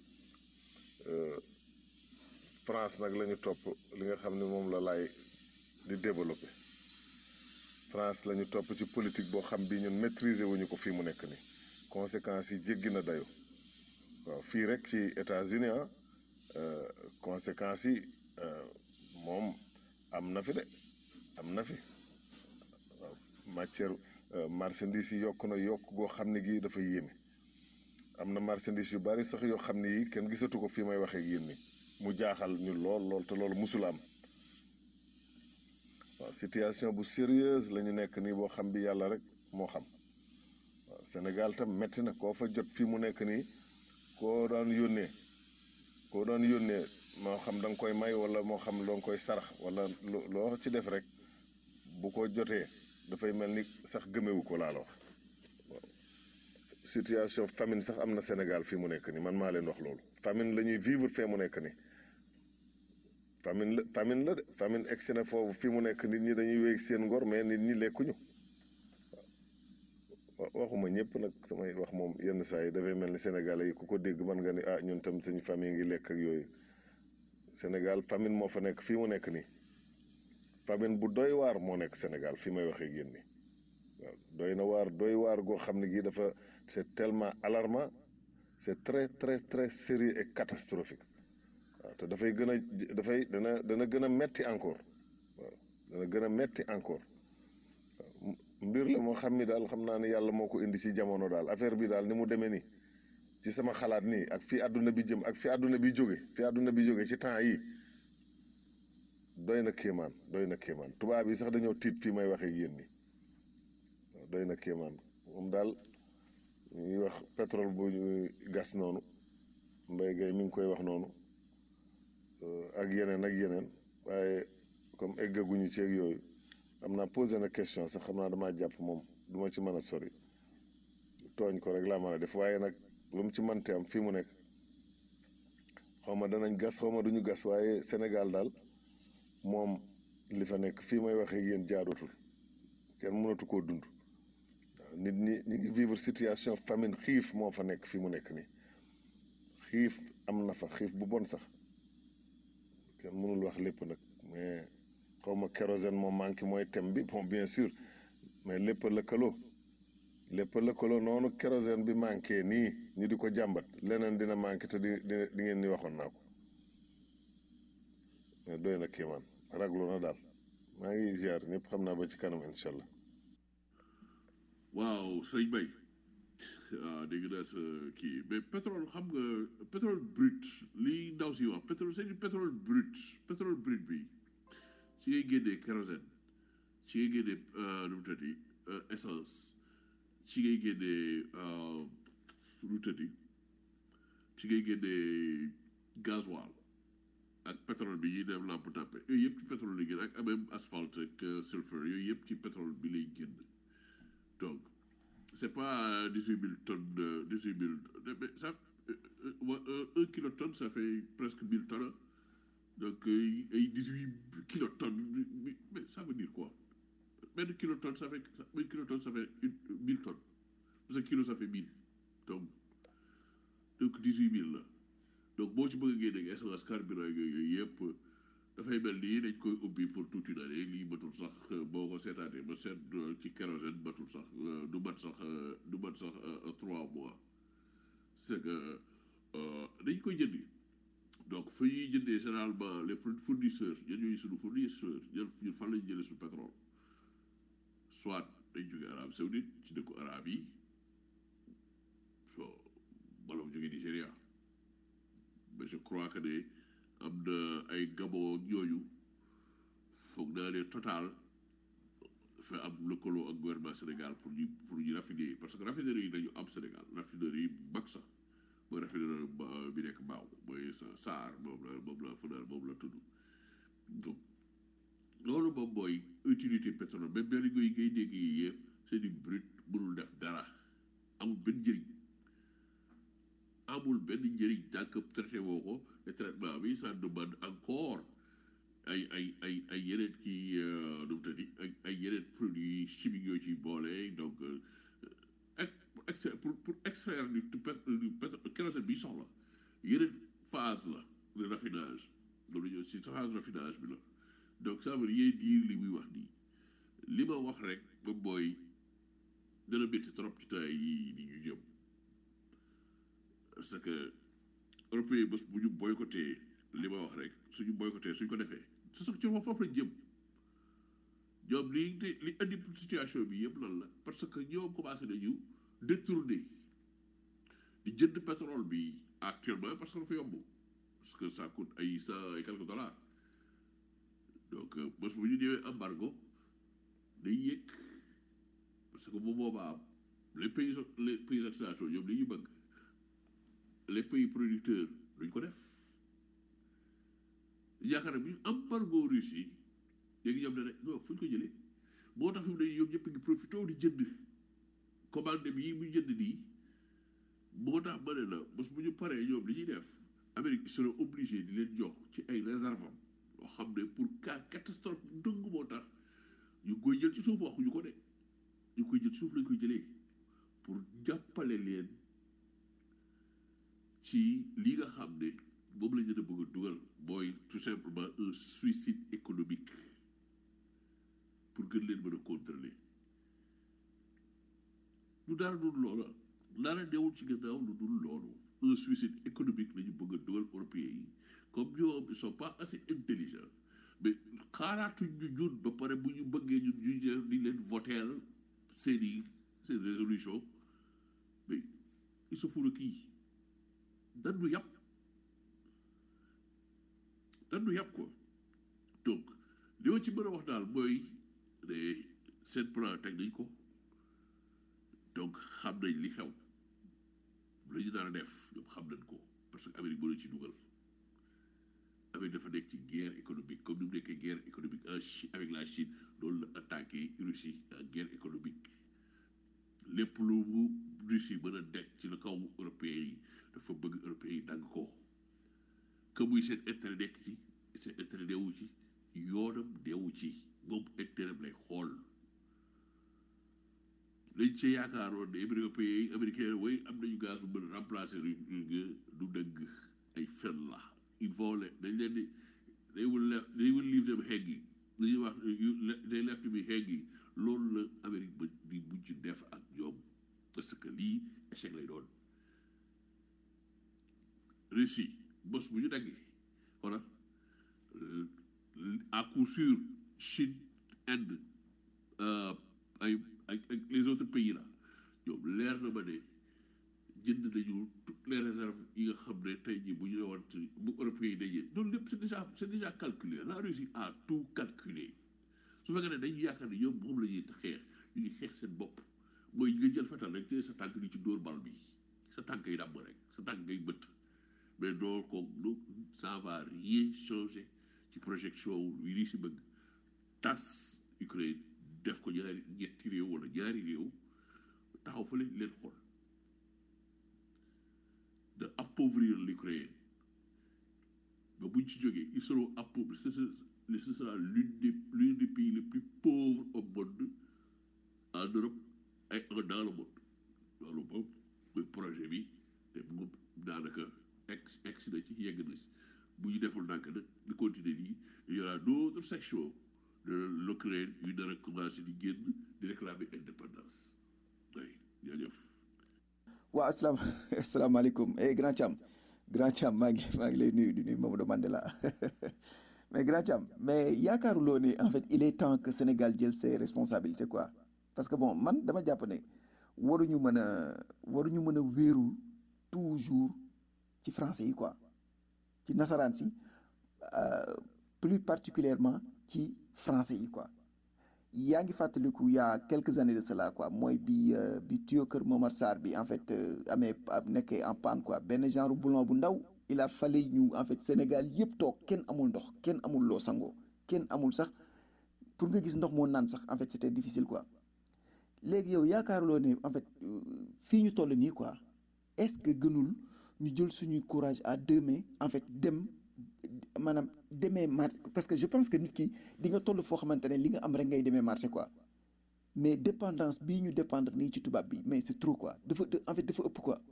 France nag la ñu topp li nga xam ne moom la laay di développé France la ñu topp ci politique boo xam bi ñun maîtriser wuñu ko fii mu nekk ni conséquences yi jéggi na dayo waaw fii rek ci États-Unis ah conséquences yi moom am na fi de am na fi waaw matière marchandise yi yokk na yokk goo xam ne gii dafa yéeme am na marchandise yu bari sax yoo xam ne yi kenn gisatu ko fii may waxee ak yéen ni mu jaaxal ñu lool lool te loolu musul am waaw situation bu sérieuse la ñu nekk nii boo xam bi yàlla rek moo xam waaw Sénégal tam metti na koo fa jot fii mu nekk nii koo daan yónnee koo daan yónnee moo xam da nga koy may wala moo xam loo koy sarax wala loo ci def rek bu ko jotee dafay mel ni sax gëmewu ko laa la wax situation famine sax am na Sénégal fii mu nekk nii man maa leen wax loolu famine la ñuy vivre fee mu nekk nii famine la famine la de famine egsi na foofu fii mu nekk nit ñi dañuy wéy seen ngor mais nit ñi lekkuñu waxuma ñëpp nag samay wax moom yenn saa yi dafay mel ni Sénégalais yi ku ko dégg mën nga ni ah ñun tam suñu famille ngi lekk ak yooyu Sénégal famine moo fa nekk fii mu nekk nii famine bu doy waar moo nekk Sénégal fii may waxee génn nii waaw doy na waar doy waar goo xam ne gii dafa c'est tellement alarmant c'est très très très sérieux et catastrophique waaw te dafay gën a dafay dana dana gën a metti encore waaw dana gën a metti encore waaw mbir la moo xam ni daal xam naa ne yàlla moo ko indi ci jamono daal affaire bi daal ni mu demee nii ci sama xalaat nii ak fi àdduna bi jëm ak fi àdduna bi jóge fi àdduna bi jóge ci temps yi doy na kéemaan doy na kéemaan tubaab yi sax dañoo tiit fii may waxee yéen ni doy na kéemaan moom daal ñu ngi wax pétrole bu ñuy gas noonu mbay gay mi ngi koy wax noonu ak yeneen ak yeneen waaye comme eggaguñu ci ak yooyu xam naa posé na question sax xam naa damaa jàpp moom du ma ci mën a sori tooñ ko rek laa mën a def waaye nag lu mu ci mënte am fii mu nekk xaw ma danañ gas xaw ma duñu gas waaye Sénégal daal moom li fa nekk fii may waxee yéen jaadutul kenn mënatu koo dund nit ñi ñi ngi vivre situation famine xiif moo fa nekk fii mu nekk nii xiif am na fa xiif bu bon sax kenn mënul wax lépp nag mais xaw ma kérosène moo manqué mooy thème bi bon bien sûr mais lépp lëkkaloo lépp lëkkaloo noonu kérosène bi manqué nii ñu di ko jàmbat leneen dina manqué te di di ngeen ni waxoon naa ko mais doy na kéemaan raglu na daal maa ngi ziar ñëpp xam naa ba ci kanam incha allah. waaw sëñ Bay waaw dégg naa sa kii mais pétrole xam nga pétrole brut lii ndaw si wax pétrole c'est du pétrole brut pétrole brut bi ci ngay génnee kérosène ci ngay génnee nu mu tëddi essence ci ngay génnee nu mu tëddi ci ngay génnee gasoil ak pétrole bi ñuy def lampe tàppe yooyu yëpp ci pétrole lay génn ak même asphalte ak sulfure yooyu yëpp ci pétrole bi lay génn donc c'est pas dix-huit mille tonnes de dix-huit mille mais ça un kilotonne ça fait presque mille tonnes donc ay dix-huit kilotonnes mais ça veut dire quoi benn kilotonne ça fait benn kilotonne ça fait une mille tonnes parce que kilo ça fait mille donc donc dix-huit mille la donc boo ci bëgg a génne essence carburant yooyu yëpp dafay mel nii dañ koy ubbi pour toute une année lii matul sax boo ko seetaatee ba seet ci kérosène matul sax du mat sax du mat sax trois mois c'est que dañ koy jëndi donc fa ñuy jëndee généralement les fournisseurs ñun ñooy suñu fournisseurs ñun ñun fan lañu jëlee suñu pétrole soit dañ jóge Arabie Saoudite ci dëkku arabe yi so wala mu crois que ne am na ay Gabon ak yooyu foog naa ne total fa am lëkkaloo ak gouvernement Sénégal pour ñu pour ñu raffiner parce que raffinerie yi dañu am Sénégal raffinerie yi mag sax mooy raffinerie ba- bi nekk Mbao mooy sa Saar moom la moom la fanaan moom la tudd donc loolu moom mooy utilité pétrole même benn ngay ngay dégg yi yëpp c'est du brut mënul def dara amul benn njëriñ amul benn njëriñ tant que traité woo ko te traitement bi ça demande encore ay ay ay ay yeneen kii nu mu tëddi ay ay yeneen produits chimiques yoo ciy boole donc euh, ex ex- pour pour extraire du du pét- du pétrole kérosène bi soxla yeneen phase la de raffinage loolu ñëw si phase raffinage bi la donc ça veut rien dire li muy wax nii li ma wax rek moom mooy dana métti trop ci temps yi ni ñu jëm parce que européen bés bu ñu boycotté li ma wax rek suñu boycotté suñ ko defee su sax ci foofu lañ jëm ñoom li li indi situation bi yëpp lan la parce que ñoom commencé nañu détourner di jënd pétrole bi actuellement parce que dafa yomb parce que ça coûte ay cent et quelques dollars donc euh, bés bu ñu ñëwee embargo day yëg parce que bu boobaa les pays les pays occidentaux ñoom li ñu bëgg les pays producteurs duñ ko def yaakaar naa bu ñu embargo Russie léegi ñoom ne rek non fu ñu ko jëlee moo tax fi mu ne ñoom ñëpp ngi profité di jënd commande bi yi muy jënd nii moo tax ma ne la bés bu ñu paree ñoom li ñuy def Amérique ils seront obligés di leen jox ci ay réserve am loo xam ne pour cas catastrophe dëng moo tax ñu ngi koy jël ci suuf waxuñu ko de ñu ngi koy jël suuf lañ koy jëlee pour jàppale leen ci li nga xam ne moom la ñu leen a bëgg a dugal mooy tout simplement un suicide économique pour gën leen mën a contrôler lu dara dul loola dara newul ci gannaaw lu dul loolu un suicide économique la ñu bëgg a dugal européens yi comme ñoom ils sont pas assez intelligents mais xaaraatuñ ñu ñun ba pare bu ñu bëggee ñun ñu jël di leen voteel seen i seen résolution mais il se fout de qui dan du yàpp dan du yàpp quoi donc li ma ci mën a wax daal mooy ne seen plan teg nañ ko donc xam nañ li xew la ñu daan def ñoom xam nañ ko parce que Amérique mënu ci dugal Amérique dafa nekk ci guerre économique comme ni mu nekkee guerre économique en Chine avec la Chine loolu la attaqué Russie en guerre économique lépp lu mu Russie mën a nekk ci la kaw européen yi dafa bëgg européen yi dagg ko que muy seen intérêt nekk ci seen intérêt neewu ci yoonam neewu ci moom intérêt lay xool lañ ci yaakaaroon ne européen yi américain way am nañu gaz bu mën a remplacer du du dëgg ay fen la il faut le dañ leen di they will left they will leave them hanging li ñuy wax they left me hanging loolu la Amérique ba di mujj def ak ñoom parce que lii échec lay doon Russie bés bu ñu daggee wala à coup sûr Chine Inde ay ak ak les autres pays là ñoom leer na ma ne jënd nañu toutes les réserves yi nga xam ne tey jii bu ñu woon bu européens yi dañee loolu lépp c'est déjà c'est déjà calculé la Russie a tout calculé su fekkee ne dañu yaakaar ne ñoom moom la ñuy xeex ñu ngi xeex seen bopp mooy nga jël fetal rek te sa tànk di ci dóor bal bi sa tànk yi dàmm rek sa tànk ngay bëtt mais doo ko du ça va rien changer ci projection wi lii si bëgg tas Ukraine def ko ñaari ñetti réew wala ñaari réew taxaw fa leen leen xool de appauvrir l'Ukraine ba buñ ci jógee ils seront appauvris ce ce sera l'une des l'un des pays les plus pauvres au monde en Europe et dans le monde loolu moom mooy projet bi te moom daanaka ex ex na ci yegg na si bu ñu deful ndànk nag di continuer nii il y aura d'autres sections de l'Ukraine yu nar a commencé di génn di réclamer indépendance oui jaajëf waaw asalaam asalaamaaleykum eh grand Thiam grand Thiam maa ngi maa ngi lay nuyu di nuyu Mamadou Mandela mais grand Thiam mais yaakaaruloo ni en fait il est temps que Sénégal jël ses responsabilités quoi parce que bon man dama jàpp ne waruñu mën a waruñu mën a wéeru toujours ci français yi quoi ci nasaraan si plus particulièrement ci français yi quoi yaa ngi fàttaliku il y a quelques années de cela quoi mooy bi bi tuyau Kër Momar Sarr bi en fait amee nekkee en panne quoi benn genre boulon bu ndaw il a fallu ñu en fait Sénégal yëpp toog kenn amul ndox kenn amul loo sangoo kenn amul sax pour nga gis ndox moo naan sax en fait c'était difficile quoi léegi yow yaakaaruloo ne en fait fii ñu toll nii quoi est-ce que gënul ñu jël suñuy courage à deux mains en fait dem maanaam demee marché parce que je pense que nit ki di nga toll foo xamante ne li nga am rek ngay demee marché quoi mais dépendance bii ñu dépendre nii ci tubaab bi mais c'est trop quoi dafa en fait dafa ëpp quoi.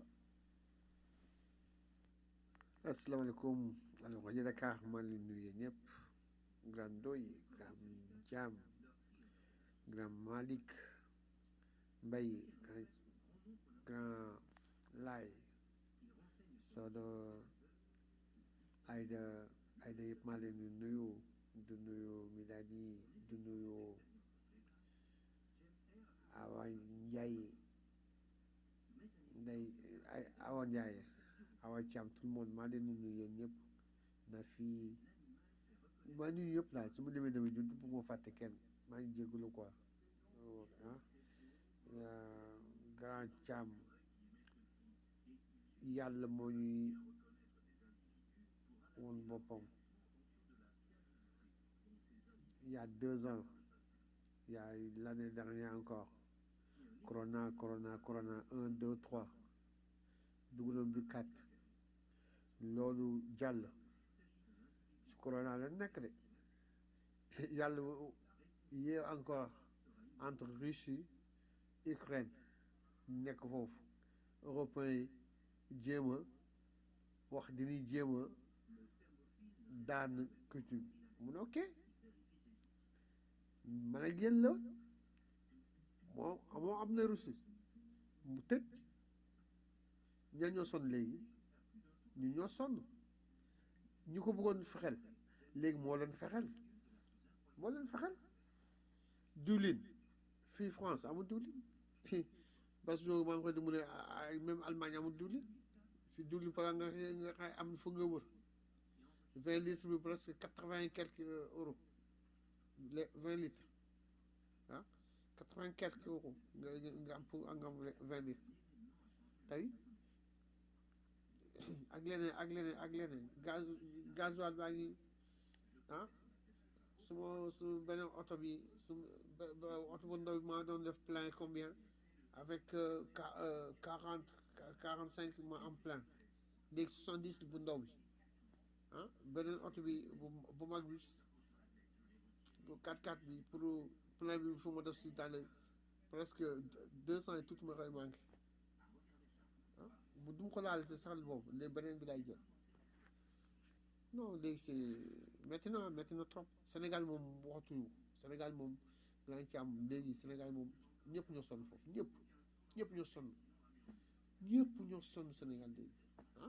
asalaamaaleykum alors rajo Dakar maa ngi leen nuyu ñëpp grand Ndoy grand Thiam grand Malick Mbaye grand Laay Sodo Aïda Aïda yëpp maa leen di nuyu di nuyu Miladi di nuyu Awa Ndiaye Ndey Awa Ndiaye Awa Thiam tout le monde maa leen di nuyu yéen ñëpp na fii maa nuyu yëpp daal su ma demee demee du bëgg ma fàtte kenn maa ngi jégalu quoi ah grand Thiam yàlla moo ñuy woon boppam il y a deux ans il y a l'année dernière encore corona corona corona un deux trois dugaloon bi quatre loolu jàll su corona la nekk de yàlla yee encore entre Russie Ukraine nekk foofu européens yi jéem a wax dañuy jéem a daan culture mu ne ok man ak yéen la moo moo am na Russie mu tëj ña ñoo sonn léegi ñu ñoo sonn ñu ko bëggoon fexel léegi moo leen fexel moo leen fexel diwlin fii France amul diwlin parce que maa ngi koy mu ne même Allemagne amul diwlin fii diwlin par nga nga xay am fu nga wër vingt litres bi presque quatre-vingt et quelques euros les vingt litres ah quatre-vingt et quelques euros nga nga am pour nga am vingt litres tey ak leneen ak leneen ak leneen gaz gasoil baa ngi ah su ma su beneen oto bi su oto bu ndaw bi maa doon def plein combien avec quarante quarante cinq ma am plein léegi soixante dix bu ndaw bi ah beneen oto bi bu bu mag bi bu 4x4 bi pour plein bi fu ma def si daal presque deux cent et tout ma koy manqué ah bu dum ko laal ci saxal boobu léegi beneen bi lay jël non léegi c'est métti na métti na trop Sénégal moom waxatuñu Sénégal moom danañ ci am léegi Sénégal moom ñëpp ñoo sonn foofu ñëpp ñëpp ñoo sonn ñëpp ñoo sonn Sénégal léegi ah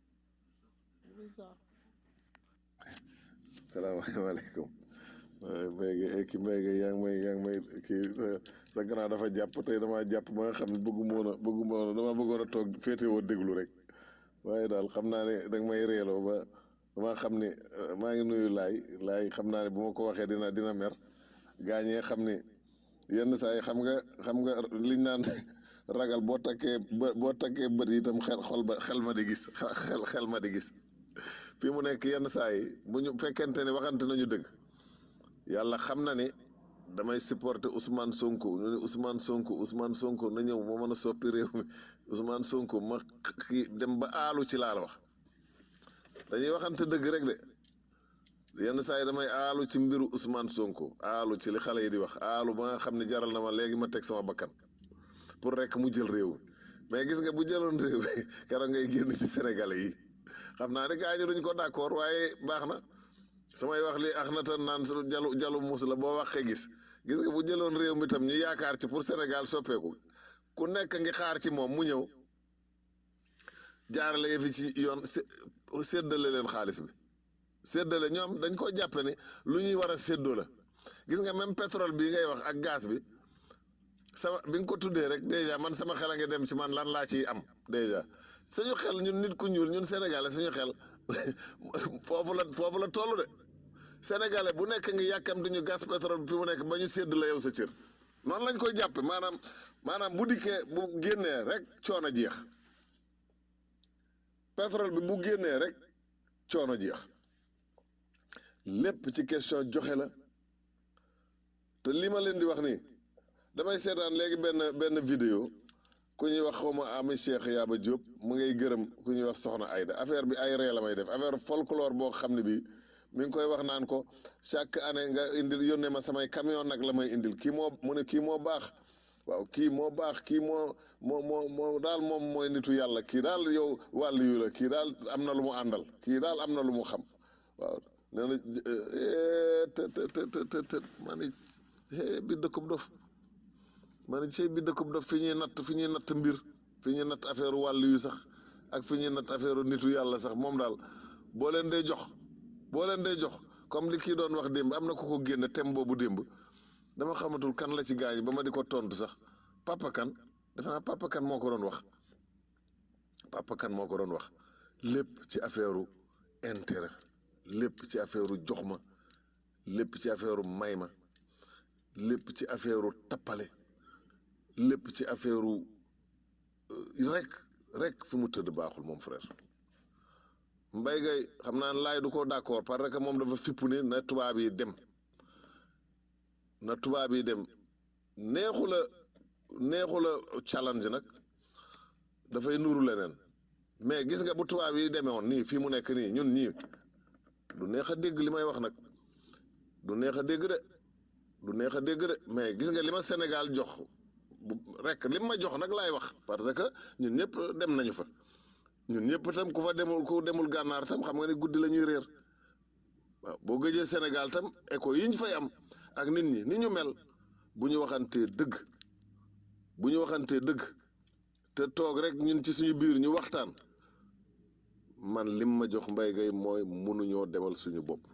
salaamaaleykum mbéy ki mbéy gi yaa ngi may yaa ngi may kii sa grand dafa jàpp tey damaa jàpp ba nga xam ne bëgguma woon a bëgguma woon a damaa bëggoon a toog féetewoo déglu rek waaye daal xam naa ne danga may reeloo ba damaa xam ne maa ngi nuyu laay laay xam naa ne bu ma ko waxee dina dina mer gaañee xam ne yenn saa yi xam nga xam nga liñ naan ragal boo takkee bë boo takkee bët yi itam xel xol ba xel ma di gis xel xel ma di gis fii mu nekk yenn saa yi bu ñu fekkente ne waxante nañu dëgg yàlla xam na ni damay supporter Ousmane Sonko ñu ne Ousmane Sonko Ousmane Sonko na ñëw moo mën a soppi réew mi Ousmane Sonko ma kii dem ba aalu ci laa la wax dañuy waxante dëgg rek de yenn saa yi damay aalu ci mbiru Ousmane Sonko aalu ci li xale yi di wax aalu ba nga xam ne jaral na ma léegi ma teg sama bakkan pour rek mu jël réew mi mais gis nga bu jëloon réew mi keroog ngay génn ci Sénégalais yi xam naa ne gars yi duñ ko d'accord waaye baax na samay wax li ax na tan naan su jalu jalu muus la boo waxee gis gis nga bu jëloon réew mi tam ñu yaakaar ci pour Sénégal soppeeku ku nekk ngi xaar ci moom mu ñëw jaarale fi ci yoon séddale leen xaalis bi séddale ñoom dañ ko jàppe ne lu ñuy war a séddoo la gis nga même pétrole bii ngay wax ak gaz bi sama bi nga ko tuddee rek déjà man sama xel a ngi dem ci man lan laa ciy am déjà suñu xel ñun nit ku ñuul ñun Sénégalais suñu xel foofu la foofu la toll de sénégalais bu nekk ngi yàkkam dañu gas pétrole bi fi mu nekk ba ñu sédd la yow sa cër noonu lañ koy jàppe maanaam maanaam bu dikkee bu génnee rek coono jeex pétrole bi bu génnee rek coono jeex lépp ci question joxe la te li ma leen di wax nii damay seetaan léegi benn benn vidéo ku ñuy wax xawma ami Cheikh Yaba Diop mu ngay gërëm ku ñuy wax soxna Aida affaire bi ay ree la may def affaire folklore boo xam ne bii mi ngi koy wax naan ko chaque année nga indil yónnee ma samay camion nag la may indil kii moo mu ne kii moo baax waaw kii moo baax kii moo moo moo moo daal moom mooy nitu yàlla kii daal yow wàllu yu la kii daal am na lu mu àndal kii daal am na lu mu xam waaw nee na te te te te te maa ni bi dëkkub dof maa ni cey bi dëkkub dof fi ñuy natt fi ñuy natt mbir fi ñuy natt affaire wàllu yu sax ak fi ñuy natt affaire nitu yàlla sax moom daal boo leen day jox boo leen day jox comme li kii doon wax démb am na ku ko génne thème boobu démb dama xamatul kan la ci gaañ ba ma di ko tontu sax papa kan defe naa papa kan moo ko doon wax papa kan moo ko doon wax lépp ci affaire intérêt lépp ci affaire jox ma lépp ci affaire may ma lépp ci affaire tappale lépp ci affaire rek rek fi mu tëdd baaxul moom frère mbay gay xam naa laay du ko d'accord parce que moom dafa fippu ni na tubaab yi dem na tubaab yi dem neexu la neexu la challenge nag dafay nuru leneen mais gis nga bu tubaab yi demee woon nii fii mu nekk nii ñun ñii du neex a dégg li may wax nag du neex a dégg de du neex a dégg de mais gis nga li ma Sénégal jox bu rek li ma jox nag laay wax parce que ñun ñëpp dem nañu fa ñun ñëpp tam ku fa demul ku demul gànnaar tam xam nga ne guddi la ñuy réer waaw boo gëjee Sénégal tam écho yi ñu fay am ak nit ñi ni ñu mel bu ñu waxantee dëgg bu ñu waxantee dëgg te toog rek ñun ci suñu biir ñu waxtaan man lim ma jox mbay gay mooy mënuñoo demal suñu bopp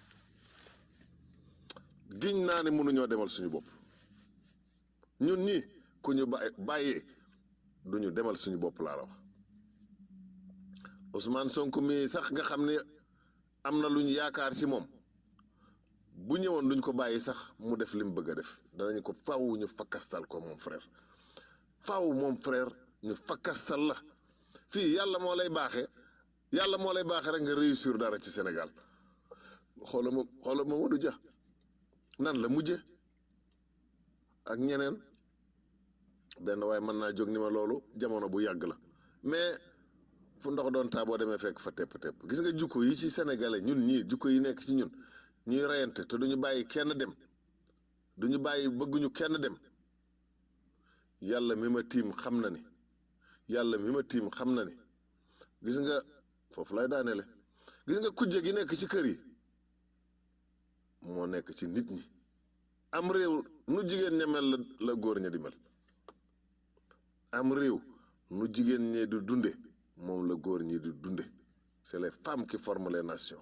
giñ naa ne mënuñoo demal suñu bopp ñun ñi ku ñu bàyyi bàyyee duñu demal suñu bopp laa la wax Ousmane Sonko mii sax nga xam ne am na lu ñu yaakaar ci moom bu ñëwoon duñ ko bàyyi sax mu def li mu bëgg a def danañ ko faw ñu fakkastal ko moom frère faw moom frère ñu fakkastal la fii yàlla moo lay baaxee yàlla moo lay baaxee rek nga réussir dara ci Sénégal xoola ma xoola Mamadou Dia nan la mujje ak ñeneen benn waaye mën naa jóg ni ma loolu jamono bu yàgg la mais fu ndox doon taa boo demee fekk fa tepp tepp gis nga jukko yi ci sénégalais ñun ñii jukko yi nekk ci ñun ñuy reyante te duñu bàyyi kenn dem duñu bàyyi bëgguñu kenn dem yàlla mi ma tiim xam na ni yàlla mi ma tiim xam na ni gis nga foofu lay daaneele gis nga kujje gi nekk ci kër yi moo nekk ci nit ñi am réew nu jigéen ña mel la la góor ña di mel am réew nu jigéen ñee di dunde moom la góor ñi di dunde c'est les femmes qui forment les nations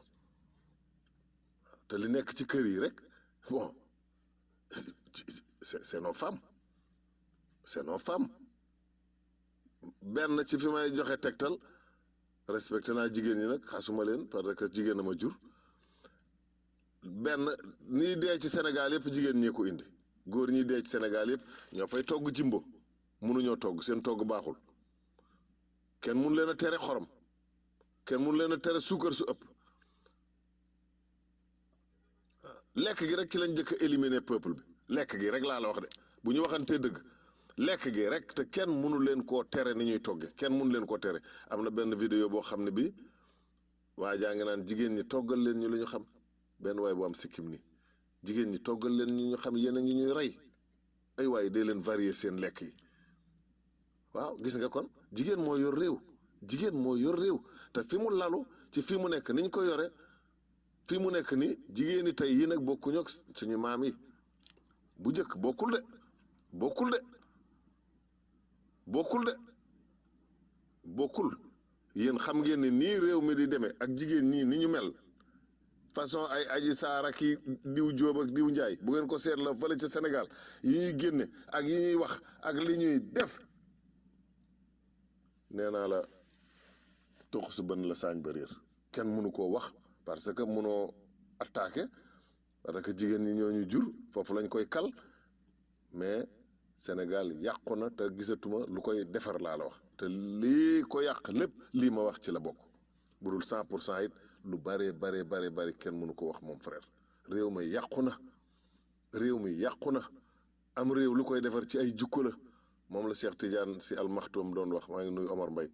te li nekk ci kër yi rek bon c'est c'est nos femmes c'est nos femmes benn ci fi may joxe tegtal respecté naa jigéen ñi nag xasuma leen parce que jigéen a ma jur benn nii dee ci Sénégal yëpp jigéen ñee ko indi góor ñi dee ci Sénégal yëpp ñoo fay togg jimbo mënuñoo togg seen togg baaxul kenn mun leen a tere xorom kenn mun leen a tere suukar su ëpp lekk gi rek ci lañ njëkk a éliminer peuple bi lekk gi rek laa la wax de bu ñu waxantee dëgg lekk gi rek te kenn mënu leen koo tere ni ñuy togge kenn mënu leen koo tere am na benn vidéo boo xam ne bi waa jaa ngi naan jigéen ñi toggal leen ñu lu ñu xam benn waay bu am sikkim ni jigéen ñi toggal leen ñu ñu xam yéen a ngi ñuy rey ay waaye dee leen varier seen lekk yi waaw gis nga kon jigéen moo yor réew jigéen moo yor réew te fi mu lalu ci fi mu nekk niñ ko yore fi mu nekk ni jigéeni tey yi nag bokkuñu ak suñu maam yi bu njëkk bokkul de bokkul de bokkul de bokkul yéen xam ngeen ni nii réew mi di demee ak jigéen ñii ni ñu mel façon ay aji saara ki diw jóob ak diw njaay bu ngeen ko seet la fële ca Sénégal yi ñuy génne ak yi ñuy wax ak li ñuy def nee naa la tux su bën la saañ ba réer kenn mënu koo wax parce que mënoo attaqué parce que jigéen ñi ñoo ñu jur foofu lañ koy kal mais Sénégal yàqu na te gisatuma lu koy defar laa la wax te lii ko yàq lépp lii ma wax ci la bokk bu dul cent pour cent it lu bare bare bare bare kenn mënu ko wax moom frère réew mi yàqu na réew mi yàqu na am réew lu koy defar ci ay jukko la moom la Cheikh Tidiane si almaxtum doon wax maa ngi nuyu Omar Mbaye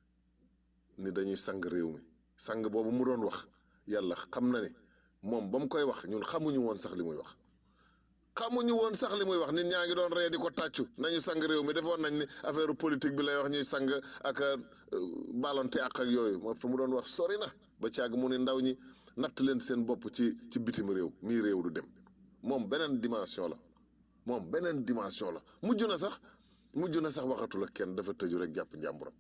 ni dañuy sang réew mi sang boobu mu doon wax yàlla xam na ne moom ba mu koy wax ñun xamuñu woon sax li muy wax xamuñu woon sax li muy wax nit ñaa ngi doon ree di ko tàccu nañu sang réew mi defoon nañ ni affaire politique bi lay wax ñuy sang ak balonte ak ak yooyu moo fa mu doon wax sori na ba caag mu ne ndaw ñi natt leen seen bopp ci ci bitim réew mii réew du dem moom beneen dimension la moom beneen dimension la mujj na sax mujj na sax waxatul ak kenn dafa tëju rek jàpp njàmburam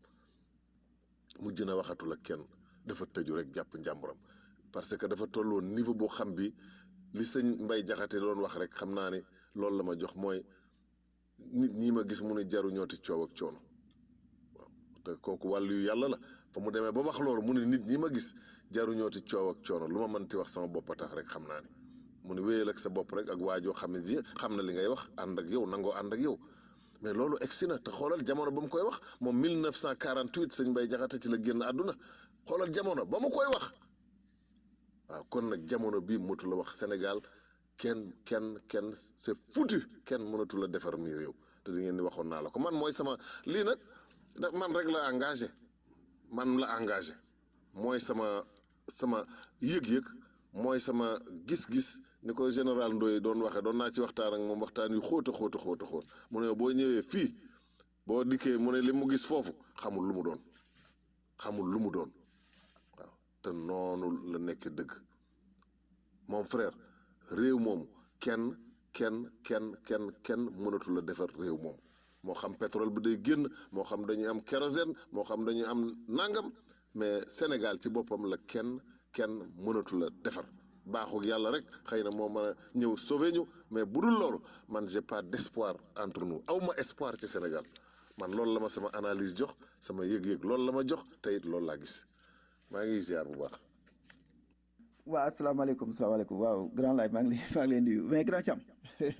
mujj na waxatul ak kenn dafa tëju rek jàpp njàmburam parce que dafa tolloon niveau boo xam bi li sëñ Mbay Jaxate doon wax rek xam naa ne loolu la ma jox mooy nit ñi ma gis mu ne jaru ñooti coow ak coono waaw te kooku wàllu yu yàlla la fa mu demee ba wax loolu mu ne nit ñi ma gis jaru ñooti coow ak coono lu ma mënti wax sama bopp a tax rek xam naa ne mu ne wéyal ak sa bopp rek ak waajoo xam ne ji xam na li ngay wax ànd ak yow nangoo ànd ak yow mais loolu egsi na te xoolal jamono ba mu koy wax moom 1948 sëñ Mbay Jaxate ci la génn àdduna xoolal jamono ba mu koy wax waaw kon nag jamono bii motu la wax Sénégal kenn kenn kenn c'est foutu kenn mënatu la defar mi réew te di ngeen ni waxoon naa la ko man mooy sama lii nag da man rek la engagé man la engagé mooy sama sama yëg-yëg mooy sama gis-gis ni ko général Ndoye doon waxee doon naa ci waxtaan ak moom waxtaan yu xóota xóota xóota xóot mu ne boo ñëwee fii boo dikkee mu ne li mu gis foofu xamul lu mu doon xamul lu mu doon waaw te noonu la nekk dëgg moom frère réew moom kenn kenn kenn kenn kenn mënatu la defar réew moom moo xam pétrole bi day génn moo xam dañuy am kérosène moo xam dañuy am nangam mais Sénégal ci boppam la kenn kenn mënatu la defar baaxul yàlla rek xëy na moo mën a ñëw sauver ñu mais bu dul loolu man j'ai pas d'espoir entre nous aw ma espoir ci Sénégal man loolu la ma sama analyse jox sama yëg-yëg loolu la ma jox te it loolu laa gis maa ngi ziar bu baax. waaw asalaamaaleykum asalaamaaleykum waaw grand laay maa ngi leen maa ngi leen di nuyu mais grand Thiam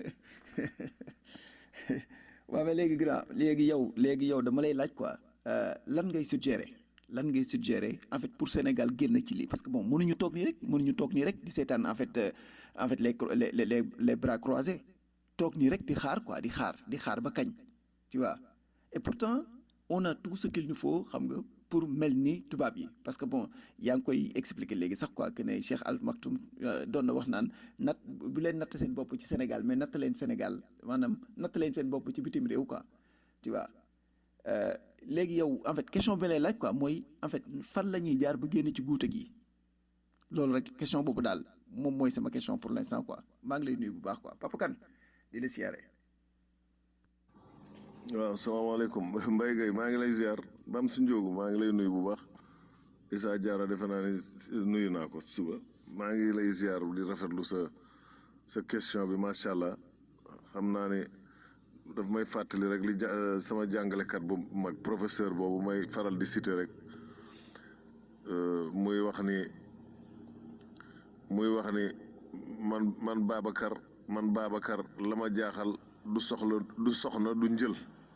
waaw mais léegi grand léegi yow léegi yow dama lay laaj quoi lan ngay suggérer lan ngay suggérer en fait pour Sénégal génn ci lii parce que bon mënuñu toog nii rek mënuñu toog nii rek di seetaan en fait en fait les les les les bras croisés toog nii rek di xaar quoi di xaar di xaar ba kañ tu vois et pourtant on a tout ce qu'il nous faut xam nga pour mel ni tubaab yi parce que bon yaa ngi koy expliquer léegi sax quoi que ne Cheikh Al Maktoum doon na wax naan nat bu leen natt seen bopp ci Sénégal mais natt leen Sénégal maanaam natt leen seen bopp ci bitim réew quoi tu vois léegi yow en fait question bi lay laaj quoi mooy en fait fan la ñuy jaar ba génn ci guute gi loolu rek question boobu daal moom mooy sama question pour l'instant quoi maa ngi lay nuyu bu baax quoi Papa Kane di la siyaare. waaw salaamaaleykum Mbaye Gueye maa ngi lay ziar Bam su Njóogu maa ngi lay nuyu bu baax Issa Diarra defe naa ne nuyu naa ko suba maa ngi lay ziar di rafetlu sa sa question bi macha allah xam naa ne daf may fàttali rek li sama jàngalekat bu mag professeur boobu may faral di citer rek muy wax ni muy wax ni man man Babacar man Babacar la ma jaaxal du soxla du soxna du njël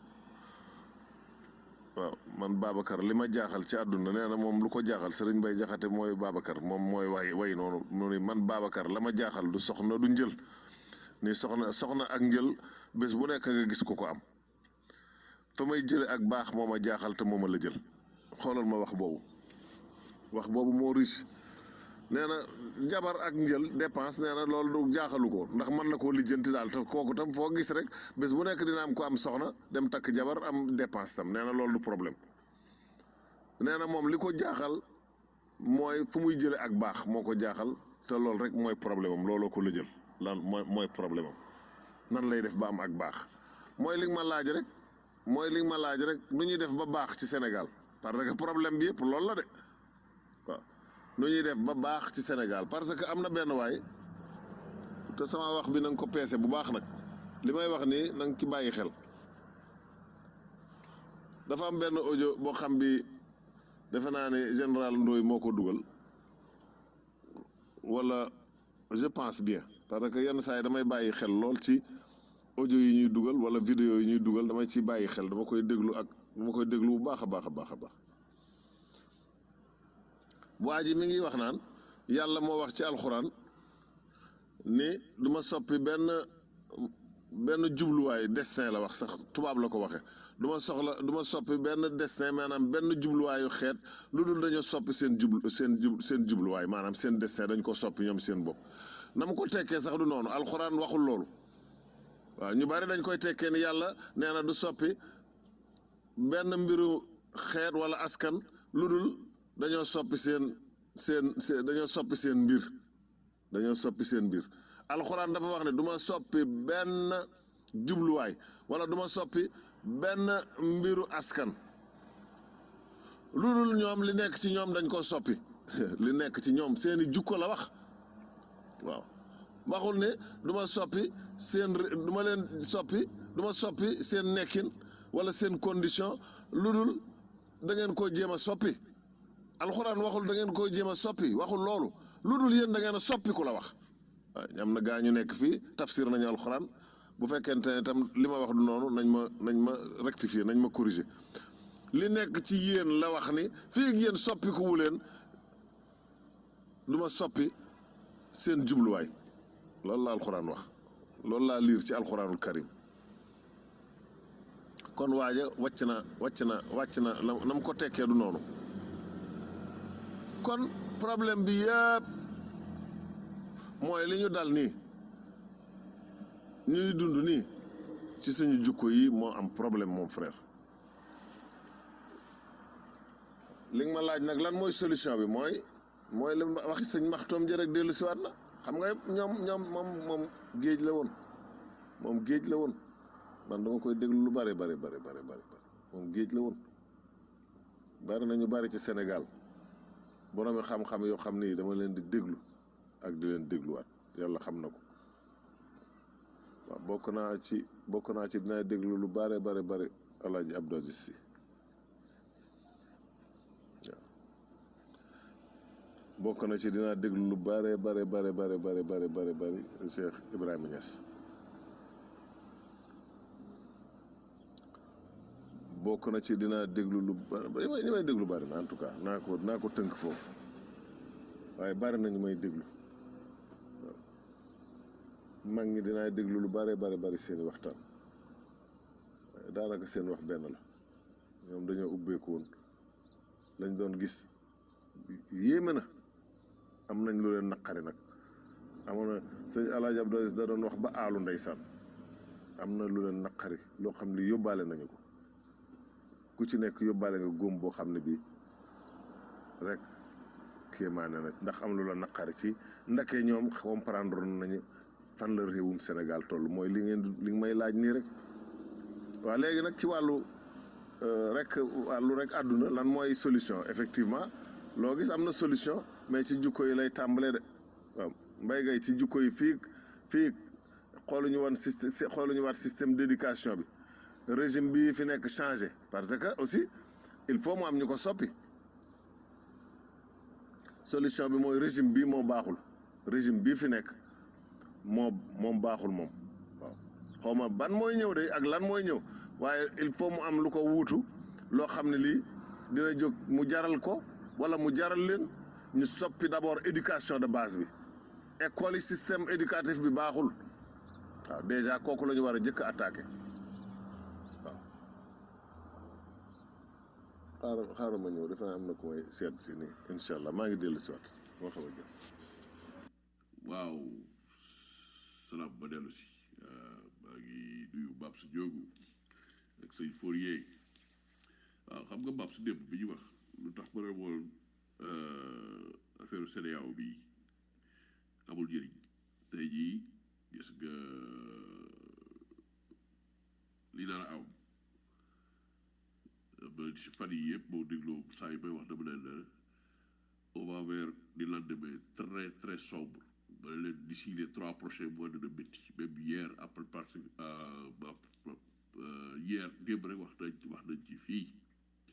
waaw man Babacar li ma jaaxal ci àdduna nee na moom lu ko jaaxal Serigne Bay Jaxate mooy Babacar moom mooy way way noonu mu ni man Babacar la ma jaaxal du soxna du njël ni soxna soxna ak njël bés bu nekk nga gis ko ko am fa may jële ak baax moo ma jaaxal te moo ma la jël xoolal ma wax boobu wax boobu moo riche nee na jabar ak njël dépense nee na loolu du jaaxalu ko ndax mën na koo lijjanti daal te kooku tam foo gis rek bés bu nekk dina am ko am soxna dem takk jabar am dépense tam nee na loolu du problème nee na moom li ko jaaxal mooy fu muy jële ak baax moo ko jaaxal te loolu rek mooy problème am looloo ko la jël lan mooy mooy problème am nan lay def ba am ak baax mooy li nga ma laaj rek mooy li nga ma laaj rek nu ñuy def ba baax ci Sénégal parce que problème bi yëpp loolu la de waaw nu ñuy def ba baax ci Sénégal parce que am na benn waay te sama wax bi na nga ko peese bu baax nag li may wax nii na nga ci bàyyi xel dafa am benn audio boo xam bi defe naa ne général Ndoye moo ko dugal wala je pense bien parce que yenn saa yi damay bàyyi xel lool ci audio yi ñuy dugal wala vidéo yi ñuy dugal dama ciy bàyyi xel dama koy déglu ak dama koy déglu bu baax a baax a baax a baax waa ji mi ngi wax naan yàlla moo wax ci alxuraan ni du ma soppi benn benn jubluwaay destin la wax sax tubaab la ko waxee du ma soxla du ma soppi benn destin maanaam benn jubluwaayu xeet lu dul dañoo soppi seen jublu seen jub seen jubluwaay maanaam seen destin dañ ko soppi ñoom seen bopp na ma ko tekkee sax du noonu alxuraan waxul loolu waaw ñu bari dañ koy tekkee ni yàlla nee na du soppi benn mbiru xeet wala askan lu dul dañoo soppi seen seen seen dañoo soppi seen mbir dañoo soppi seen mbir alxuraan dafa wax ne du ma soppi benn jubluwaay wala du ma soppi benn mbiru askan lu dul ñoom li nekk ci ñoom dañ ko soppi li nekk ci ñoom seeni jukko la wax waaw waxul ne du ma soppi seen du ma leen soppi du ma soppi seen nekkin wala seen condition lu dul da ngeen koo jéem a soppi alxuraan waxul da ngeen koo jéem a soppi waxul loolu lu dul yéen da ngeen a soppi ku la wax waaw am na gaa ñu nekk fii tafsir nañu alxuraan bu fekkente ne tam li ma wax du noonu nañ ma nañ ma rectifier nañ ma corriger li nekk ci yéen la wax ni fii ak yéen soppi ku wu leen du ma soppi seen jubluwaay loolu la alxuraan wax loolu laa liir ci alxuraanul karim kon waaja wàcc na wàcc na wàcc na na mu ko tekkee du noonu kon problème bi yëpp mooy li ñu dal nii ñuy dund nii ci suñu jukko yi moo am problème moom frère li nga ma laaj nag lan mooy solution bi mooy mooy li waxi sëñ maxtoom jërek dellu siwaat na xam nga ñoom ñoom moom moom géej la woon moom géej la woon man dama koy déglu lu bare bare bare bare bare moom géej la woon bari nañu bari ci Sénégal boroomi xam-xam yoo xam ni dama leen di déglu ak di leen dégluwaat yàlla xam na ko waaw bokk naa ci bokk naa ci dinaa déglu lu bare bare bare Alaaji Abdou Aziz Si waaw bokk na ci dinaa déglu lu bare bare bare bare bare bare bare bare Cheikh Ibrahima Niass bokk na ci dinaa déglu lu bari li may li may déglu bari na en tout cas naa ko naa ko tënk foofu waaye bari nañu may déglu waaw mag ñi dinaa déglu lu bare bare bari seeni waxtaan waaye daanaka seen wax benn la ñoom dañoo ubbeeku woon lañ doon gis yéeme na am nañ lu leen naqari nag amoon na sëñ Alaaji Abdou Aziz da doon wax ba aalu ndeysaan am na lu leen naqari loo xam ne yóbbaale nañu ko ku ci nekk yóbbaale nga góom boo xam ne bii rek kéemaane na ndax am lu la naqari ci ndake ñoom comprendre nañu fan la réewum Sénégal toll mooy li ngeen li may laaj nii rek waaw léegi nag ci wàllu rek wàllu rek àdduna lan mooy solution effectivement loo gis am na solution mais ci jukko yi lay tàmbalee de waaw mbay gay ci jukko yi fii fii xooluñu woon système xooluñu waat système d'éducation bi régime bii fi nekk changé parce que aussi il faut mu am ñu ko soppi solution bi mooy régime bii moo baaxul régime bii fi nekk moo moom baaxul moom waaw xaw ma ban mooy ñëw de ak lan mooy ñëw waaye il faut mu am lu ko wuutu loo xam ne lii dina jóg mu jaral ko wala mu jaral leen ñu soppi d'abord éducation de base bi école yi système éducatif bi baaxul waaw déjà kooku la ñu war a jëkk attaqué waaw xaaral xaaral ma ñëw defe naa am na ku may seet si nii incha allah maa ngi dellu si waat moo xam a jëf waaw salaam ba dellu si maa ngi nuyu Babs Diogu ak sëñ Fourier waaw xam nga Babs démb bi ñu wax lu tax ma ne woon affaire CEDEAO bi amul njëriñ tey jii gis nga li dara am ba si fan yi yëpp boo dégloo saa yi may wax dama leen ne on va vers des lendemains très très sombre ba leen d'ici les trois prochains mois dina métti même hier après parti hier démb rek wax nañ wax nañ ci fii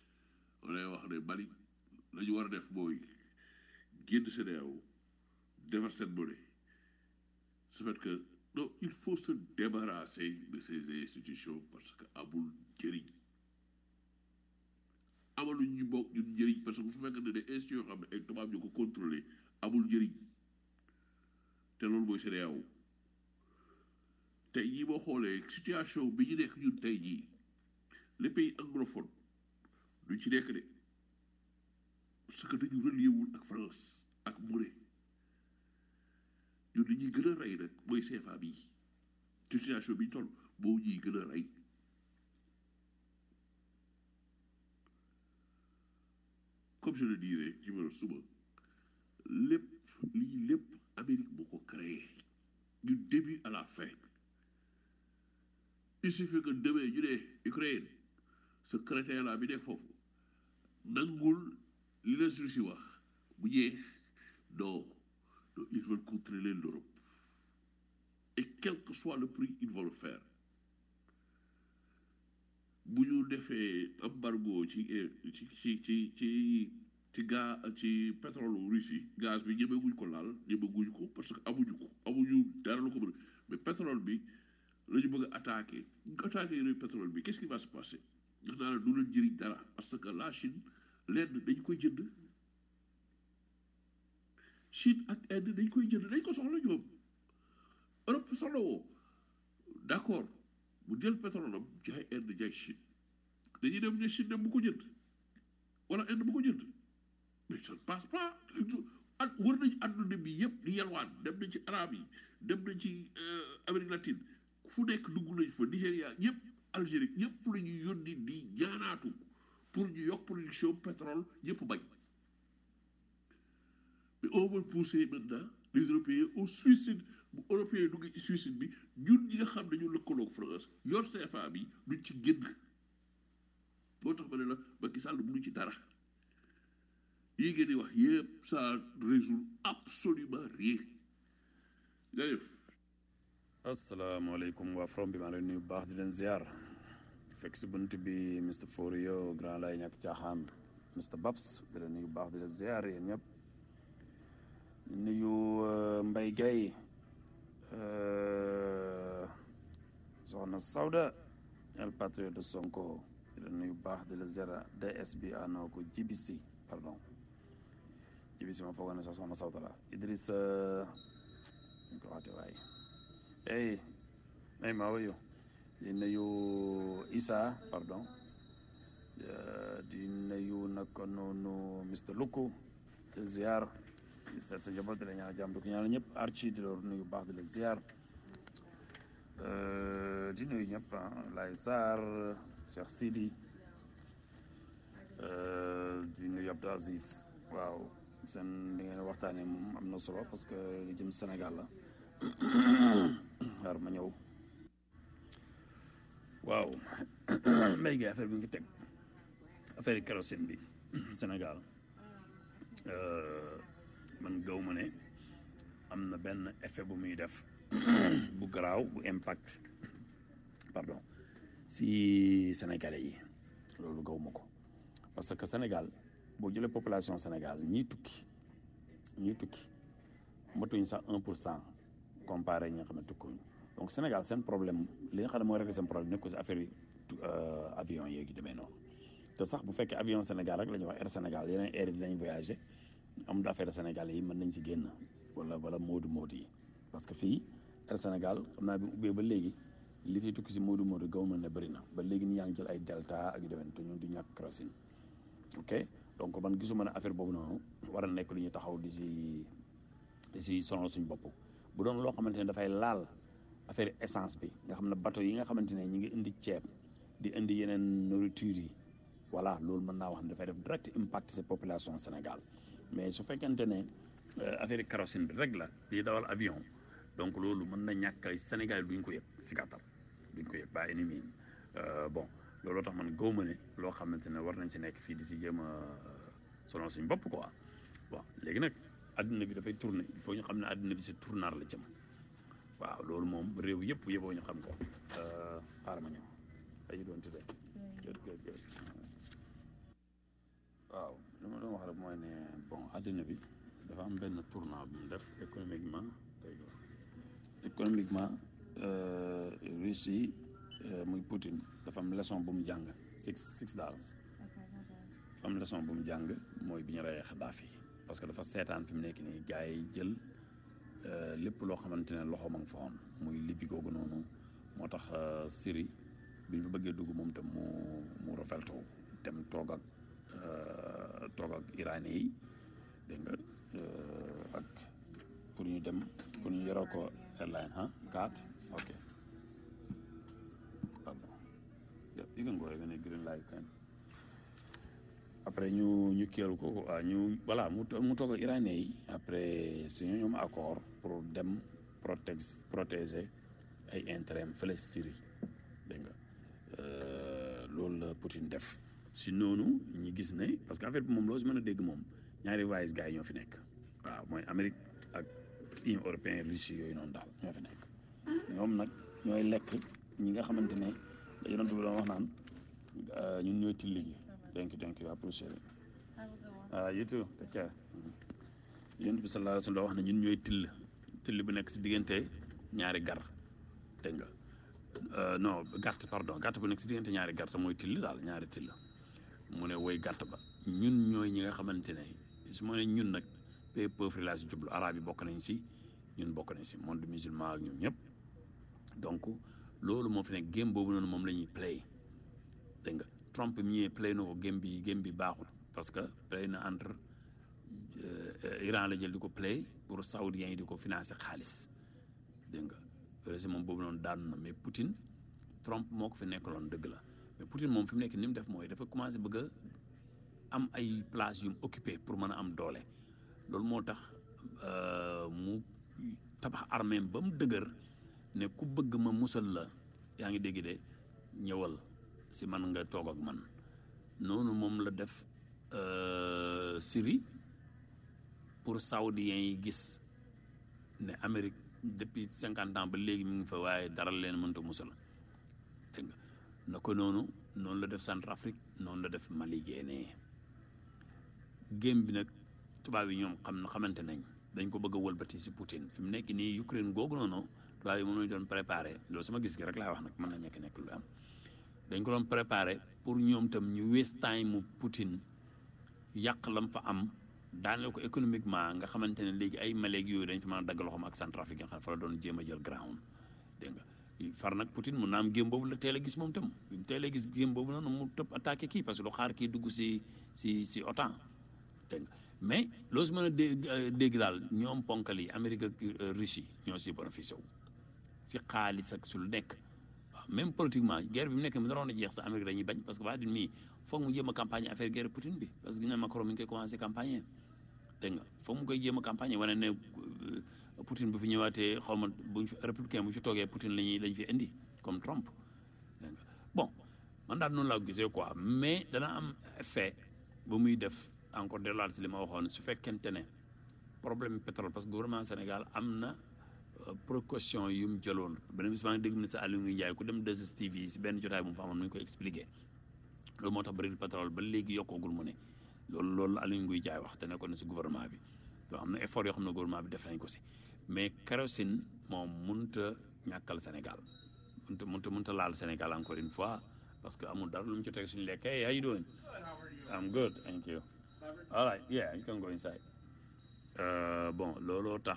on lay wax ne Mali la ñu war a def mooy génn CEDEAO defar seen monnaie ce fait que non il faut se débarrasser de ces institutions parce que amul njëriñ amaluñ ñu bokk ñun njëriñ parce que su fekkee ne ne institutions yoo xam ne ay tubaab ñu ko contrôler amul njëriñ te loolu mooy CEDEAO tey jii boo xoolee situation bi ñu nekk ñun tey jii les pays anglophones duñ ci nekk de parce que dañu relié wul ak France ak monnaie ñun li ñuy gën a rey nag mooy CFA bi situation bi ñu toll boo ñuy gën a rey comme je le disais ci ma suba lépp lii lépp Amérique moo ko créé du début à la fin il suffit que demee ñu ne Ukraine ce crétin là bi nekk foofu nangul li la Russie wax bu ñëwee non non ils veulent contrôler l'Europe et quel que soit le prix ils vont le faire bu ñu defee embargo ci ci ci ci ci ci ga ci pétrole Russie gaz bi ñemeguñ ko laal ñemeguñ ko parce que amuñu ko amuñu dara lu ko mën mais pétrole bi la ñu bëgg a attaquer ñu ko attaquer yooyu pétrole bi qu'est-ce qui va se passer ndax naa la du leen jëriñ dara parce que la Chine l'Inde dañ koy jënd Chine ak Inde dañ koy jënd dañ ko soxla ñoom Europe soxla woo d'accord bu jël pétrole am jaay Inde jaay Chine dañuy dem ne Chine dem bu ko jënd wala Inde bu ko jënd mais ça ne passe pas at wër nañ àdduna bi yëpp di yalwaan dem nañ ci arabe yi dem nañ ci Amérique latine fu nekk dugg nañ fa Nigéria ñëpp Algérie ñëpp la ñu yónni di ñaanaatu pour ñu yokk production pétrole ñëpp bañ mais on veut pousser maintenant les Européens au suicide bu Européens dugg ci suicide bi ñun ñi nga xam ne ñu lëkkaloog France yor CFA bi duñ ci génn moo tax ma ne la Macky Sall mënu ci dara yi ngeen di wax yëpp ça résout absolument rien jaajëf asalaamaaleykum waa from bi maa leen nuyu bu baax di leen ziar fekk si bunt bi Mr Forio grand lay ñàkk caaxaan Mr Babs di leen nuyu bu baax di leen ziar yéen ñëpp di nuyu Mbaye Gueye soxna Sawda el patriote de Sonko di leen nuyu bu baax di la ziar DSB anoo ko GBC pardon GBC ma foogoon ne sax soxna Sawda la Idrissa ñu ko waxte waaye hey hey maa wayu di nuyu Issa pardon di nuyu naka noonu Mr Luku di ziar di seet sa njaboot di la ñaan jàmm di ko ñaanal ñëpp Archie di la nuyu baax di la ziar di nuyu ñëpp ah Laye Sarr Cheikh Sidi di nuyu Abdou Aziz waaw seen li ngeen waxtaanee moom am na solo parce que li jëm Sénégal la xaar ma ñëw waaw mbéy gi affaire bi nga teg affaire yi kérosène bi Sénégal man gaw ma ne am na benn effet bu muy def bu garaaw bu impact pardon si Sénégalais yi loolu gaw ma ko parce que Sénégal boo jëlee population Sénégal ñii tukki ñii tukki matuñ sax un pour cent comparé ñi nga xam ne tukkuñ donc Sénégal seen problème li nga xam ne mooy régler seen problème nekk ko si affaire yi avion yeeg yu demee noonu te sax bu fekkee avion Sénégal rek la ñuy wax Air Sénégal yeneen air yi dinañ voyager am affaire Sénégal yi mën nañ si génn wala wala moodu moodu yi parce que fii Air Sénégal xam naa bi mu ubbee ba léegi li fi tukki si moodu moodu gaw ma ne bëri na ba léegi ni yaa ngi jël ay delta ak yu demee te ñun du ñàkk kérosène ok donc man gisuma ne affaire boobu noonu war a nekk lu ñuy taxaw di si di si sonal suñ bopp bu doon loo xamante ne dafay laal affaire essence bi nga xam ne bateau yi nga xamante ne ñi ngi indi ceeb di indi yeneen nourriture yi voilà loolu mën naa wax ne dafay def direct impact ci population Sénégal mais su fekkente ne affaire kérosène bi rek la di dawal avion donc loolu mën na ñàkk Sénégal duñ ko yëg si gàttal duñ ko yëg ba ennemi bon looloo tax man gëw ma ne loo xamante ne war nañ si nekk fii di si jéem a sonal suñ bopp quoi bon léegi nag adduna bi dafay tourner il faut ñu xam ne adduna bi si tournar la jëm waaw loolu moom réew yëpp yëppoo ñu xam ko xaaral ma ñëw dañu doon tuddee gër gër gër waaw li ma doon wax rek mooy ne bon adduna bi dafa am benn tournant bu mu def économiquement économiquement Russie muy Poutine dafa am leçon bu mu jàng six six dollars dafa am leçon bu mu jàng mooy bi ñu reyee Kadhafi parce que dafa seetaan fi mu nekk nii gars yi jël lépp loo xamante ne loxo ma nga fa woon muy Libye googu noonu moo tax Syrie bi ñu fa bëggee dugg moom tam mu mu rafetlu dem toog ak toog ak iranien yi dégg nga ak pour ñu dem pour ñu yoral ko airline ah carte ok pardon you can go you can green light kan après ñu ñu kéelu ko waaw ñu voilà mu mu toog ak iranien yi après suñu ñoom accord pour dem protège protéger ay intérêt am fële Syrie dégg nga loolu la Poutine def si noonu ñu gis ne parce que affaire bi moom loo si mën a dégg moom ñaari wise gars yi ñoo fi nekk waaw mooy Amérique ak Union européenne Russie yooyu noonu daal ñoo fi nekk ñoom nag ñooy lekk ñi nga xamante ne la yonent bi doon wax naan ñun ñooy tilli gi thank you thank you appreciate it voilà you too take care yonent bi sallallahu alayhi wa sallam wax ne ñun ñooy till till bu nekk si diggante ñaari gar dégg nga non gàtt pardon gàtt bu nekk si diggante ñaari gàtt mooy till daal ñaari till mu ne woy gàtt ba ñun ñooy ñi nga xamante ne su ma ne ñun nag pays pauvre laa si jublu arabe yi bokk nañ si ñun bokk nañ si monde musulman ak ñun ñëpp donc loolu moo fi nekk game boobu noonu moom la ñuy play dégg nga Trump mi ñëwee play na ko game bi game bi baaxul parce que play na entre Iran la jël di ko play pour saoudiens yi di ko financer xaalis dégg nga régime boobu noonu daanu na mais Poutine Trump moo ko fi nekkaloon dëgg la mais Poutine moom fi mu nekk ni mu def mooy dafa commencé bëgg a am ay place yu mu occupé pour mën a am doole loolu moo tax mu tabax armée ba mu dëgër ne ku bëgg ma musal la yaa ngi dégg de ñëwal si man nga toog ak man noonu moom la def Syrie pour saoudiens yi gis ne Amérique depuis cinquante ans ba léegi mi ngi fa waaye dara leen mënta musal dégg nga na ko noonu noonu la def Centrafrique noonu la def Mali génnee game bi nag tubaab yi ñoom xam na xamante nañ dañ ko bëgg a wëlbati si Poutine fi mu nekk nii Ukraine googu noonu tubaab yi moom lañ doon préparé loolu sama gis gi rek laay wax nag mën na nekk nekk lu am dañ ko doon préparé pour ñoom tam ñu waste time mu Poutine yàq lam fa am daaneel ko économiquement nga xamante ne léegi ay maleeg yooyu dañ fi mën a dagg loxoom ak Centrafrique nga xam ne fa la doon jéem a jël ground dégg nga far nag Poutine mun naa am gém boobu la teel a gis moom tam teel a gis gém boobu noonu mu tëb attaqué kii parce que du xaar kii dugg si si si OTAN dégg nga mais loo si mën a dégg dégg daal ñoom ponkal yi Amérique ak Russie ñoo si bénéficié wu si xaalis ak su lu nekk waaw même politiquement guerre bi mu nekk mu naroon a jeex sa Amérique dañuy bañ parce que waa din mii foog mu jéem a campagne affaire guerre Poutine bi parce que ñu ne Macron mi ngi koy commencé campagne dégg nga foog mu koy jéem a campagne wane ne Poutine bu fi ñëwaatee xaw ma buñ fi républicain bu fi toogee Poutine lañuy lañ fi indi comme Trump dégg nga bon man daal noonu laa ko gisee quoi mais dana am effet ba muy def encore delluwaat si li ma waxoon su fekkente ne problème pétrole parce que gouvernement Sénégal am na précaution yu mu jëloon beneen bis maa ngi dégg ministre Aliou Ndiaye ku dem 2STV si benn jotaay bu mu fa amoon mu ngi koy expliqué loolu moo tax baril pétrole ba léegi yokkoogul mu ne loolu loolu Aliou Nguy Jaay wax te nekkoon na si gouvernement bi donc am na effort yoo xam ne gouvernement bi def nañ ko si mais kérosène moom mënut a ñàkkal Sénégal mënut a mënut a mënut a laal Sénégal encore une fois parce que amul dara lu mu ci teg suñu lekk hey how you doing I'm good thank you all right yeah you can go inside bon looloo tax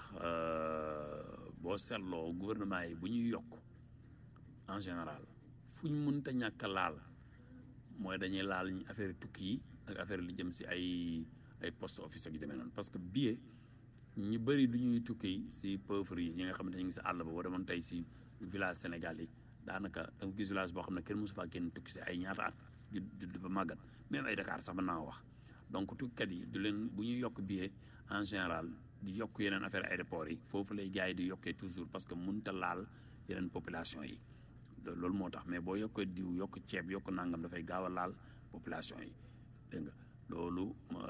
boo seetloo gouvernement yi bu ñuy yokk en général fu ñu mënta ñàkk a laal mooy dañuy laal ñu affaire tukki yi ak affaire li jëm si ay ay poste office ak yu demee noonu parce que billet ñu bëri du ñuy tukki si pauvre yi ñi nga xamante ne ñu ngi si àll ba boo demoon tey si village Sénégal yi daanaka da nga gis village boo xam ne kenn mosu faa kenn tukki si ay ñaata at du du fa màggat même ay Dakar sax mën naa wax donc tukkikat yi du leen bu ñuy yokk billet en général di yokk yeneen affaire aéroport yi foofu lay gars yi di yokkee toujours parce que mënut a laal yeneen population yi loolu moo tax mais boo yokkee diw yokk ceeb yokk nangam dafay gaaw a laal population yi dégg nga loolu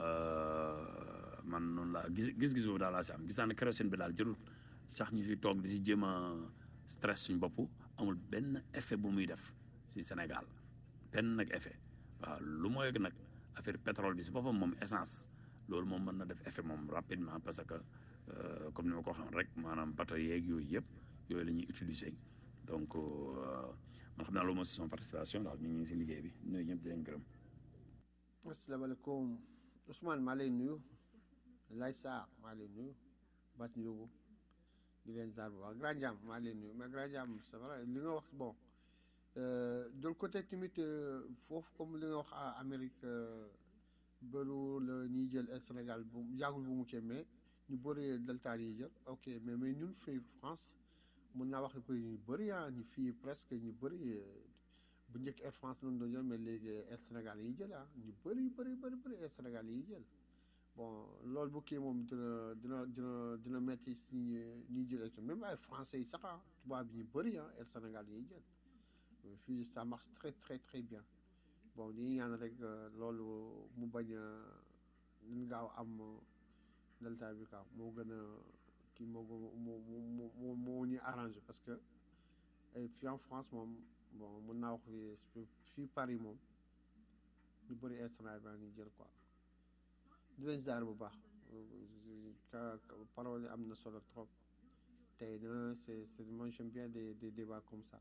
man noonu laa gis gis-gis boobu daal laa si am gis naa ne kérosène bi daal jërul sax ñu fi toog di si jéem a stress suñ bopp amul benn effet bu muy def si Sénégal benn nag effet waaw lu mooy nag affaire pétrole bi si boppam moom essence loolu moom mën na def effet moom rapidement parce que euh, comme ni ma ko xam rek maanaam bateau yeeg yooyu yëpp yooyu la ñuy utiliser donc euh, man xam naa loolu mooy si son participation daal ñu ngi si liggéey bi ñooyu ñëpp di leen gërëm. asalaamaaleykum Ousmane maa lay nuyu Lay Sarr maa lay nuyu Bas Ndiogu di leen ziar bu baax Grand Jam maa lay nuyu mais Grand Jam c'est vrai li nga wax bon euh, de l'autre côté tamit euh, foofu comme li nga wax à Amérique euh, bëru la ñuy jël Air Sénégal bu yàggul bu mu cee mais ñu bëri Delta yi jël ok mais mais ñun fii France mun naa wax que ñu bëri ah ñu fii presque ñu bëri bu njëkk Air France lañ doon jël mais léegi Air Sénégal yi jël ah ñu bëri bëri bëri bëri Air Sénégal yi jël bon loolu bu kii moom dina dina dina dina métti si ñi ñuy jël même ay français yi sax ah tubaab bi ñu bëri ah Air Sénégal yi jël fii ça marche très très très bien bon ñu ñaan rek loolu mu bañ a ñu gaaw am delta bi quoi moo gën a kii moo moo moo moo moo ñu arrangé parce que fii en France moom bon mën naa wax fii fii Paris moom ñu bëri Air Sénégal ñu jël quoi di leen ziar bu baax ka parole yi am na solo trop tey na c'est c'est moi j'aime bien des des débats comme ça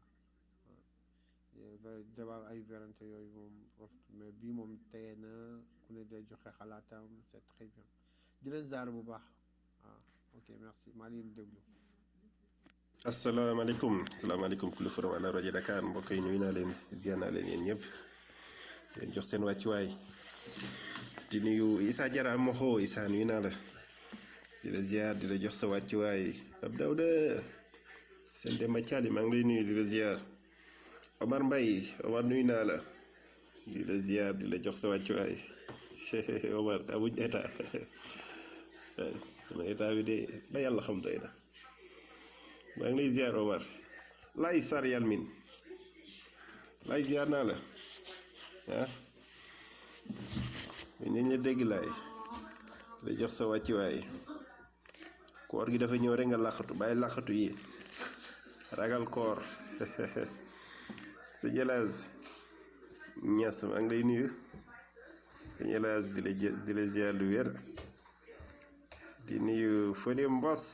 débat ay vérante yooyu moom mais bii moom tey na ku ne day joxe xalaatam c'est très bien di leen ziar bu baax waaw ok merci maa ngi leen di déglu. asalaamaaleykum asalaamaaleykum kulli forum ala rajo Dakar mbokk yi nuyu naa leen ziar naa leen yéen ñëpp leen jox seen wàccuwaay di nuyu Issa Diarra Moxo Issa nuyu naa la di la ziar di la jox sa wàccuwaay ab Dawda seen Demba Thiali maa ngi lay nuyu di la ziar Omar Mbaye Omar nuyu naa la di la ziar di la jox sa wàccuwaay Omar amuñ état sama état bi de la yàlla xam doy na maa ngi lay ziar Omar lay sar yalmin lay ziar naa la ah nañ la dégg laay la jox sa wàccuwaay koor gi dafa ñëw rek nga làqatu bàyyi làqatu yi ragal koor sa jëlaas ñas maa ngi lay nuyu sa jëlaas di la di la ziar lu wér di nuyu Fodé Mbos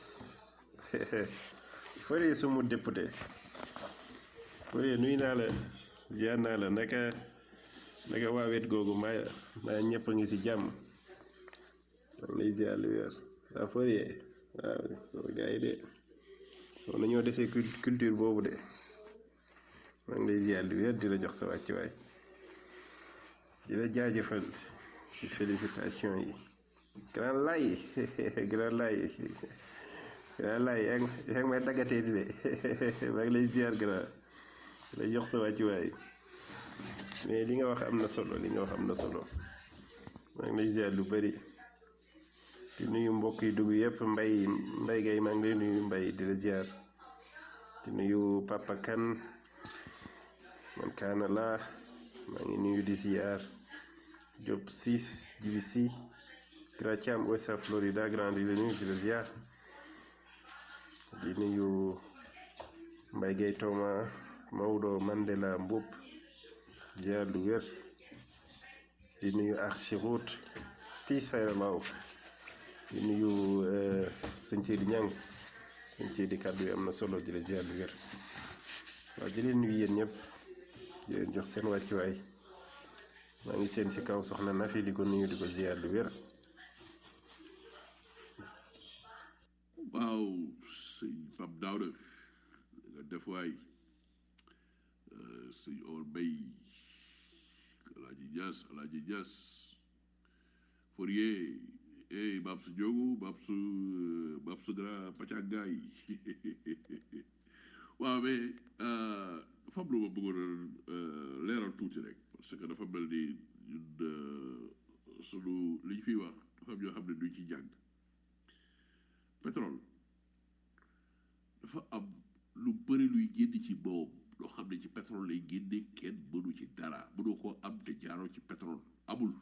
Fodé sumu député Fodé nuyu naa la ziar naa la naka naka waa wet googu maa maa ñëpp a ngi si jàmm man lay ziar lu wér waa Fodé waaw sama gars yi de soo nañoo desee culture boobu de maa ngi lay ziar lu wér di la jox sa wàccuwaay di la jaajëfal ci félicitation yi grand lay grand lay grand lay yaa ngi may daggatee di de maa ngi lay ziar grand di la jox sa wàccuwaay mais li nga wax am na solo li nga wax am na solo maa ngi lay ziar lu bari di nuyu mbokk yi dugg yëpp mbay mbay gay maa ngi lay nuyu mbay di la ziar di nuyu papa kan man kaana laa maa ngi nuyu di ziar Diop siis jibi si Grand Thiam Ouest Florida grand di la nuyu di la ziar di nuyu mbay gay tooma Maodo Mandela Mboup ziar lu wér di nuyu Archiroute piis fayra laaw di nuyu sëñ Sidi Ñang sëñ Sidi kàddu yi am na solo di la ziar lu wér waaw di leen nuyu yéen ñëpp di leen jox seen wàccuwaay maa ngi seen si kaw soxna Nafi di ko nuyu di ko ziar lu wér waaw sëñ Pape Daouda nga def waay sëñ Or Bay Alaaji Ñas Alaaji Ñas Fourier eh Babsu Diogu Babsu Babsu Grand Pacagaay waaw mais dafa am lu ma bëggoon a leeral tuuti rek parce que dafa mel ni ñun sunu li ñu fiy wax dafa am ñoo xam ne duñ ci jàng pétrole dafa am lu bëri luy génn ci moom loo xam ne ci pétrole lay génne kenn mënu ci dara mënu koo am te jaaroo ci pétrole amul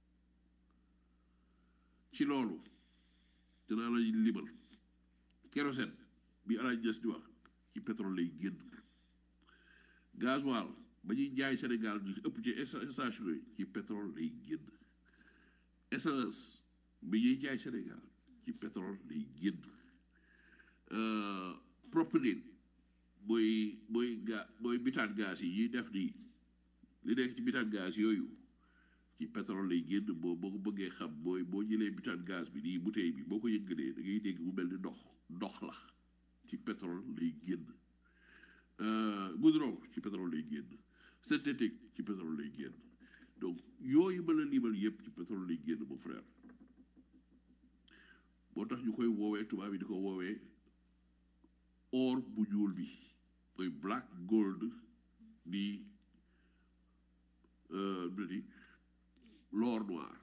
ci loolu dinaa la limal kérosène bi alaaj Ñas di wax ci pétrole lay génn gasoil ba ñuy jaay Sénégal ñu ëpp ci station yi ci pétrole lay génn essence bi ñuy jaay Sénégal ci pétrole lay génn propylène mooy mooy ga mooy bitaan gaz yi ñuy def nii li nekk ci bitaan gaz yooyu ci pétrole lay génn boo boo ko bëggee xam mooy boo jëlee bitaan gaz bi nii bouteille bi boo ko yëngalee da ngay dégg mu mel ni ndox ndox la ci pétrole lay génn goudron ci pétrole lay génn synthétique ci pétrole lay génn donc yooyu mën a limal yëpp ci pétrole lay génn mon frère moo tax ñu koy woowee tubaab yi di ko woowee or bu ñuul bi mooy black gold di di l'or noir